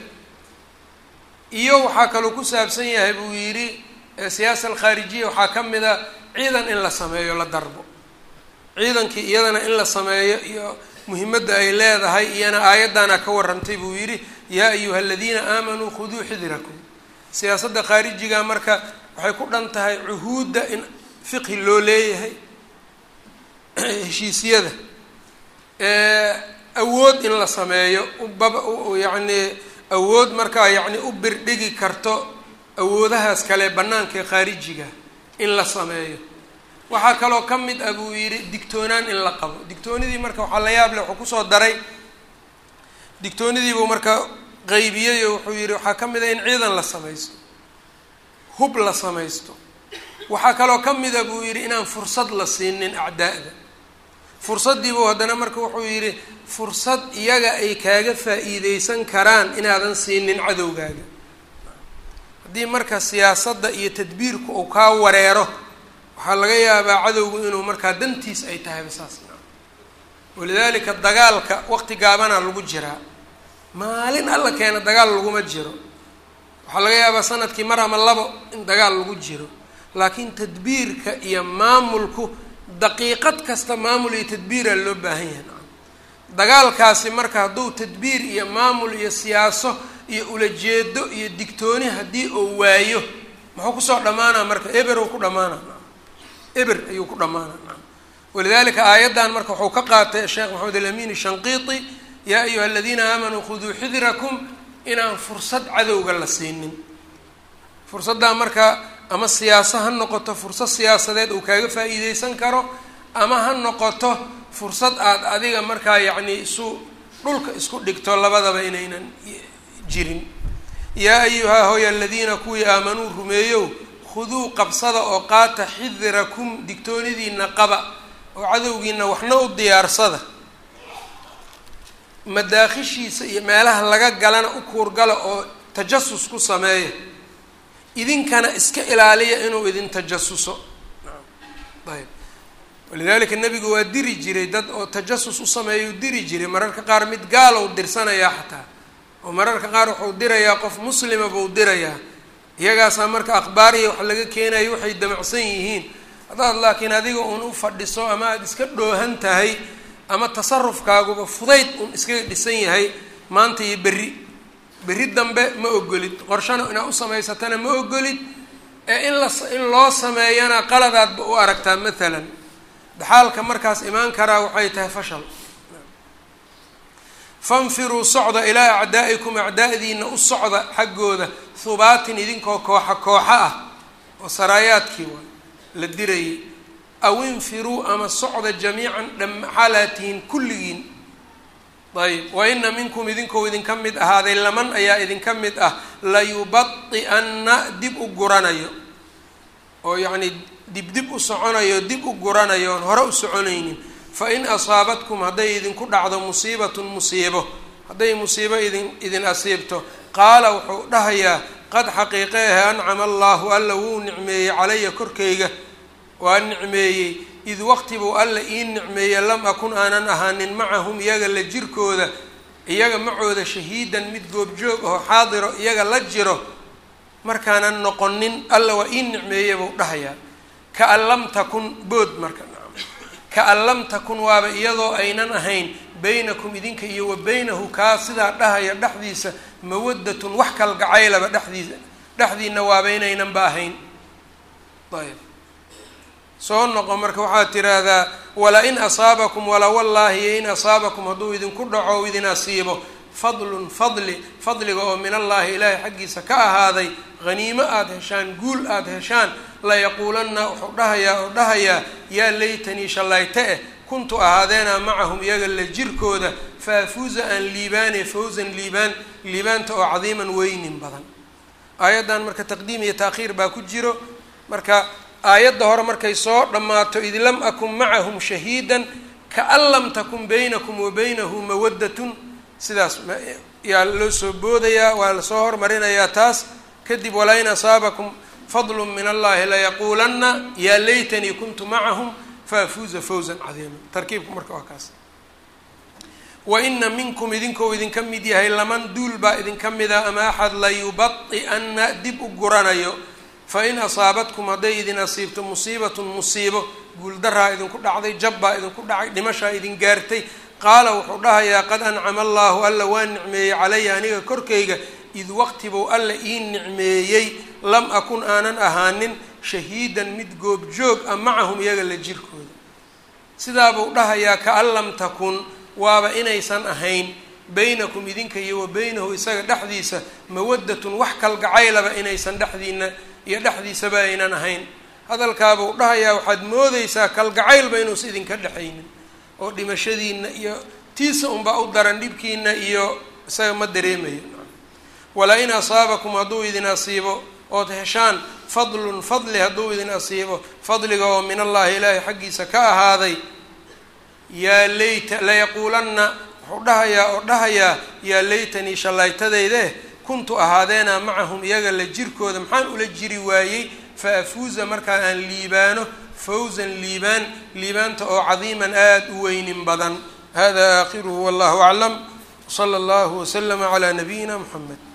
iyo waxaa kaloo ku saabsan yahay buu yidhi siyaasa alkhaarijiya waxaa ka mid a ciidan in la sameeyo la darbo ciidankii iyadana in la sameeyo iyo muhimadda ay leedahay iyana aayaddaana ka warrantay buu yidhi yaa ayuha aladiina aamanuu khuduu xidirakum siyaasadda khaarijiga marka waxay ku dhan tahay cuhuudda in fiqhi loo leeyahay heshiisyada awood in la sameeyo ubaba yacni awood markaa yacni u birdhigi karto awoodahaas kale bannaanka ee khaarijiga in la sameeyo waxaa kaloo ka mid ah buu yidhi digtoonaan in la qabo digtoonidii marka waxaa la yaab leh wuxuu kusoo daray digtoonidiibuu marka qeybiyey oo wuxuu yidhi waxaa ka mid ah in ciidan la samaysto hub la samaysto waxaa kaloo ka mid a buu yidhi inaan fursad la siinin acdaa'da fursaddiibuu haddana marka wuxuu yidhi fursad iyaga ay kaaga faa-iideysan karaan inaadan siinin cadowgaaga haddii marka siyaasadda iyo tadbiirku uu kaa wareero waxaa laga yaabaa cadowgu inuu markaa dantiis ay tahayba saas walidaalika dagaalka waqti gaabana lagu jiraa maalin alla keena dagaal laguma jiro waxaa laga yaabaa sanadkii mar ama labo in dagaal lagu jiro laakiin tadbiirka iyo maamulku daqiiqad kasta maamul iyo tadbiiraa loo baahan yahay nacam dagaalkaasi marka hadduu tadbiir iyo maamul iyo siyaaso iyo ulajeedo iyo digtooni haddii uu waayo muxuu kusoo dhammaanaa marka eber uu ku dhammaana nacam eber ayuu ku dhammaana nacam walidalika aayaddan marka wuxuu ka qaatay sheekh maxamed alamin shanqiiti yaa ayuha aladiina aamanuu khuduu xidirakum inaan fursad cadowga la siinin fursaddaa marka ama siyaaso ha noqoto fursad siyaasadeed uu kaaga faa-iideysan karo ama ha noqoto fursad aada adiga markaa yacni isu dhulka isku dhigto labadaba inaynan jirin yaa ayuhaa hooy aladiina kuwii aamanuu rumeeyow khuduu qabsada oo qaata xidirakum digtoonidiina qaba oo cadowgiina waxna u diyaarsada madaakhishiisa iyo meelaha laga galana u kuurgala oo tajasus ku sameeya idinkana iska ilaaliya inuu idin tajasuso ayb walidalika nebigu waa diri jiray dad oo tajasus u sameeyau diri jiray mararka qaar mid gaalow dirsanayaa xataa oo mararka qaar wuxuu dirayaa qof muslima buu dirayaa iyagaasaa marka akhbaariya wax laga keenayo waxay damacsan yihiin haddaad laakiin adiga uun u fadhiso ama aada iska dhoohan tahay ama tasarufkaaguba fudayd uun iskaga dhisan yahay maanta iyo berri berri dambe ma ogolid qorshana inaad u samaysatana ma ogolid ee in la in loo sameeyana qaladaadba u aragtaa maalan daxaalka markaas imaan karaa waxay tahay fashal fanfiruu socda ilaa acdaa'ikum acdaa'diina u socda xaggooda hubaatin idinkoo kooxa kooxa ah oo saraayaadkii waay la dirayay aw infiruu ama socda jamiican dhamaxaalaad tihiin kulligiin ayb wa ina minkum idinkou idinka mid ahaaday laman ayaa idinka mid ah layubadi'anna dib u guranayo oo yacnii dib dib u soconayo dib u guranayo oon hore u soconaynin fa in asaabatkum hadday idinku dhacdo musiibatun musiibo hadday musiibo idin idin asiibto qaala wuxuu dhahayaa qad xaqiiqeehe ancama allaahu alla wuu nicmeeyey calaya korkayga waa nicmeeyey id waqti buu alla ii nicmeeye lam akun aanan ahaanin macahum iyaga la jirkooda iyaga macooda shahiidan mid goobjoog aho xaadiro iyaga la jiro markaanan noqonin alla waa ii nicmeeye buu dhahayaa kaan lam takun bood marka kaan lam takun waaba iyadoo aynan ahayn baynakum idinka iyo wa baynahu kaa sidaa dhahaya dhexdiisa mawadatun wax kalgacaylaba dhexdiisa dhexdiina waaba inaynanba ahayn ayb soo noqo marka waxaad tiraahdaa wala in asaabakum wala wallaahi iyo in asaabakum hadduu idinku dhaco o idin asiibo fadlun fadli fadliga oo min allaahi ilaahay xaggiisa ka ahaaday haniimo aada heshaan guul aada heshaan layaquulanna wuxuu dhahayaa oo dhahayaa yaa laytanii shallayte eh kuntu ahaadeena macahum iyaga la jirkooda faafuuza aan liibaane fawzan liibaan liibaanta oo cadiiman weynin badan aayaddan marka taqdiim iyo taakhiir baa ku jiro marka aayadda hore markay soo dhammaato id lam akun macahum shahiidan kaan lam takun baynakum wa baynahu mawaddatun sidaas yaa loo soo boodayaa waa lasoo hormarinayaa taas kadib walaa in asaabakum fadlu min allahi layaquulanna yaa laytanii kuntu macahum faafuuza fawzan cadiima tarkiibku marka waa kaas wa ina minkum idinkou idinka mid yahay laman duul baa idinka mida ama axad layubadi'anna dib u guranayo fain asaabatkum hadday idin asiibto musiibatun musiibo guuldaraa idinku dhacday jabbaa idinku dhacay dhimashaa idin gaartay qaala wuxuu dhahayaa qad ancama allaahu alla waa nicmeeyey calaya aniga korkayga id waqtibuu alla ii nicmeeyey lam akun aanan ahaanin shahiidan mid goobjoog ah macahum iyaga la jirkooda sidaabuu dhahayaa kaan lam takun waaba inaysan ahayn baynakum idinka iyo wa baynahu isaga dhexdiisa mawaddatun wax kalgacaylaba inaysan dhexdiina iyo dhexdiisaba aynan ahayn hadalkaabuu dhahayaa waxaad moodeysaa kalgacaylba inuusa idinka dhexaynin oo dhimashadiina iyo tiisa unbaa u daran dhibkiina iyo isaga ma dareemayo walaa in asaabakum hadduu idin asiibo ood heshaan fadlun fadli hadduu idin asiibo fadliga oo min allaahi ilaahay xaggiisa ka ahaaday yaa layta layaquulanna wuxuu dhahayaa oo dhahayaa yaa laytanii shallaytadayde kuntu ahaadeena macahum iyaga la jirkooda maxaan ula jiri waayey fa afuuza markaa aan liibaano fawzan liibaan liibaanta oo cadiiman aada u weynin badan hada aakhiruhu wallahu aclam wsala allahu waslama calaa nabiyina muxamed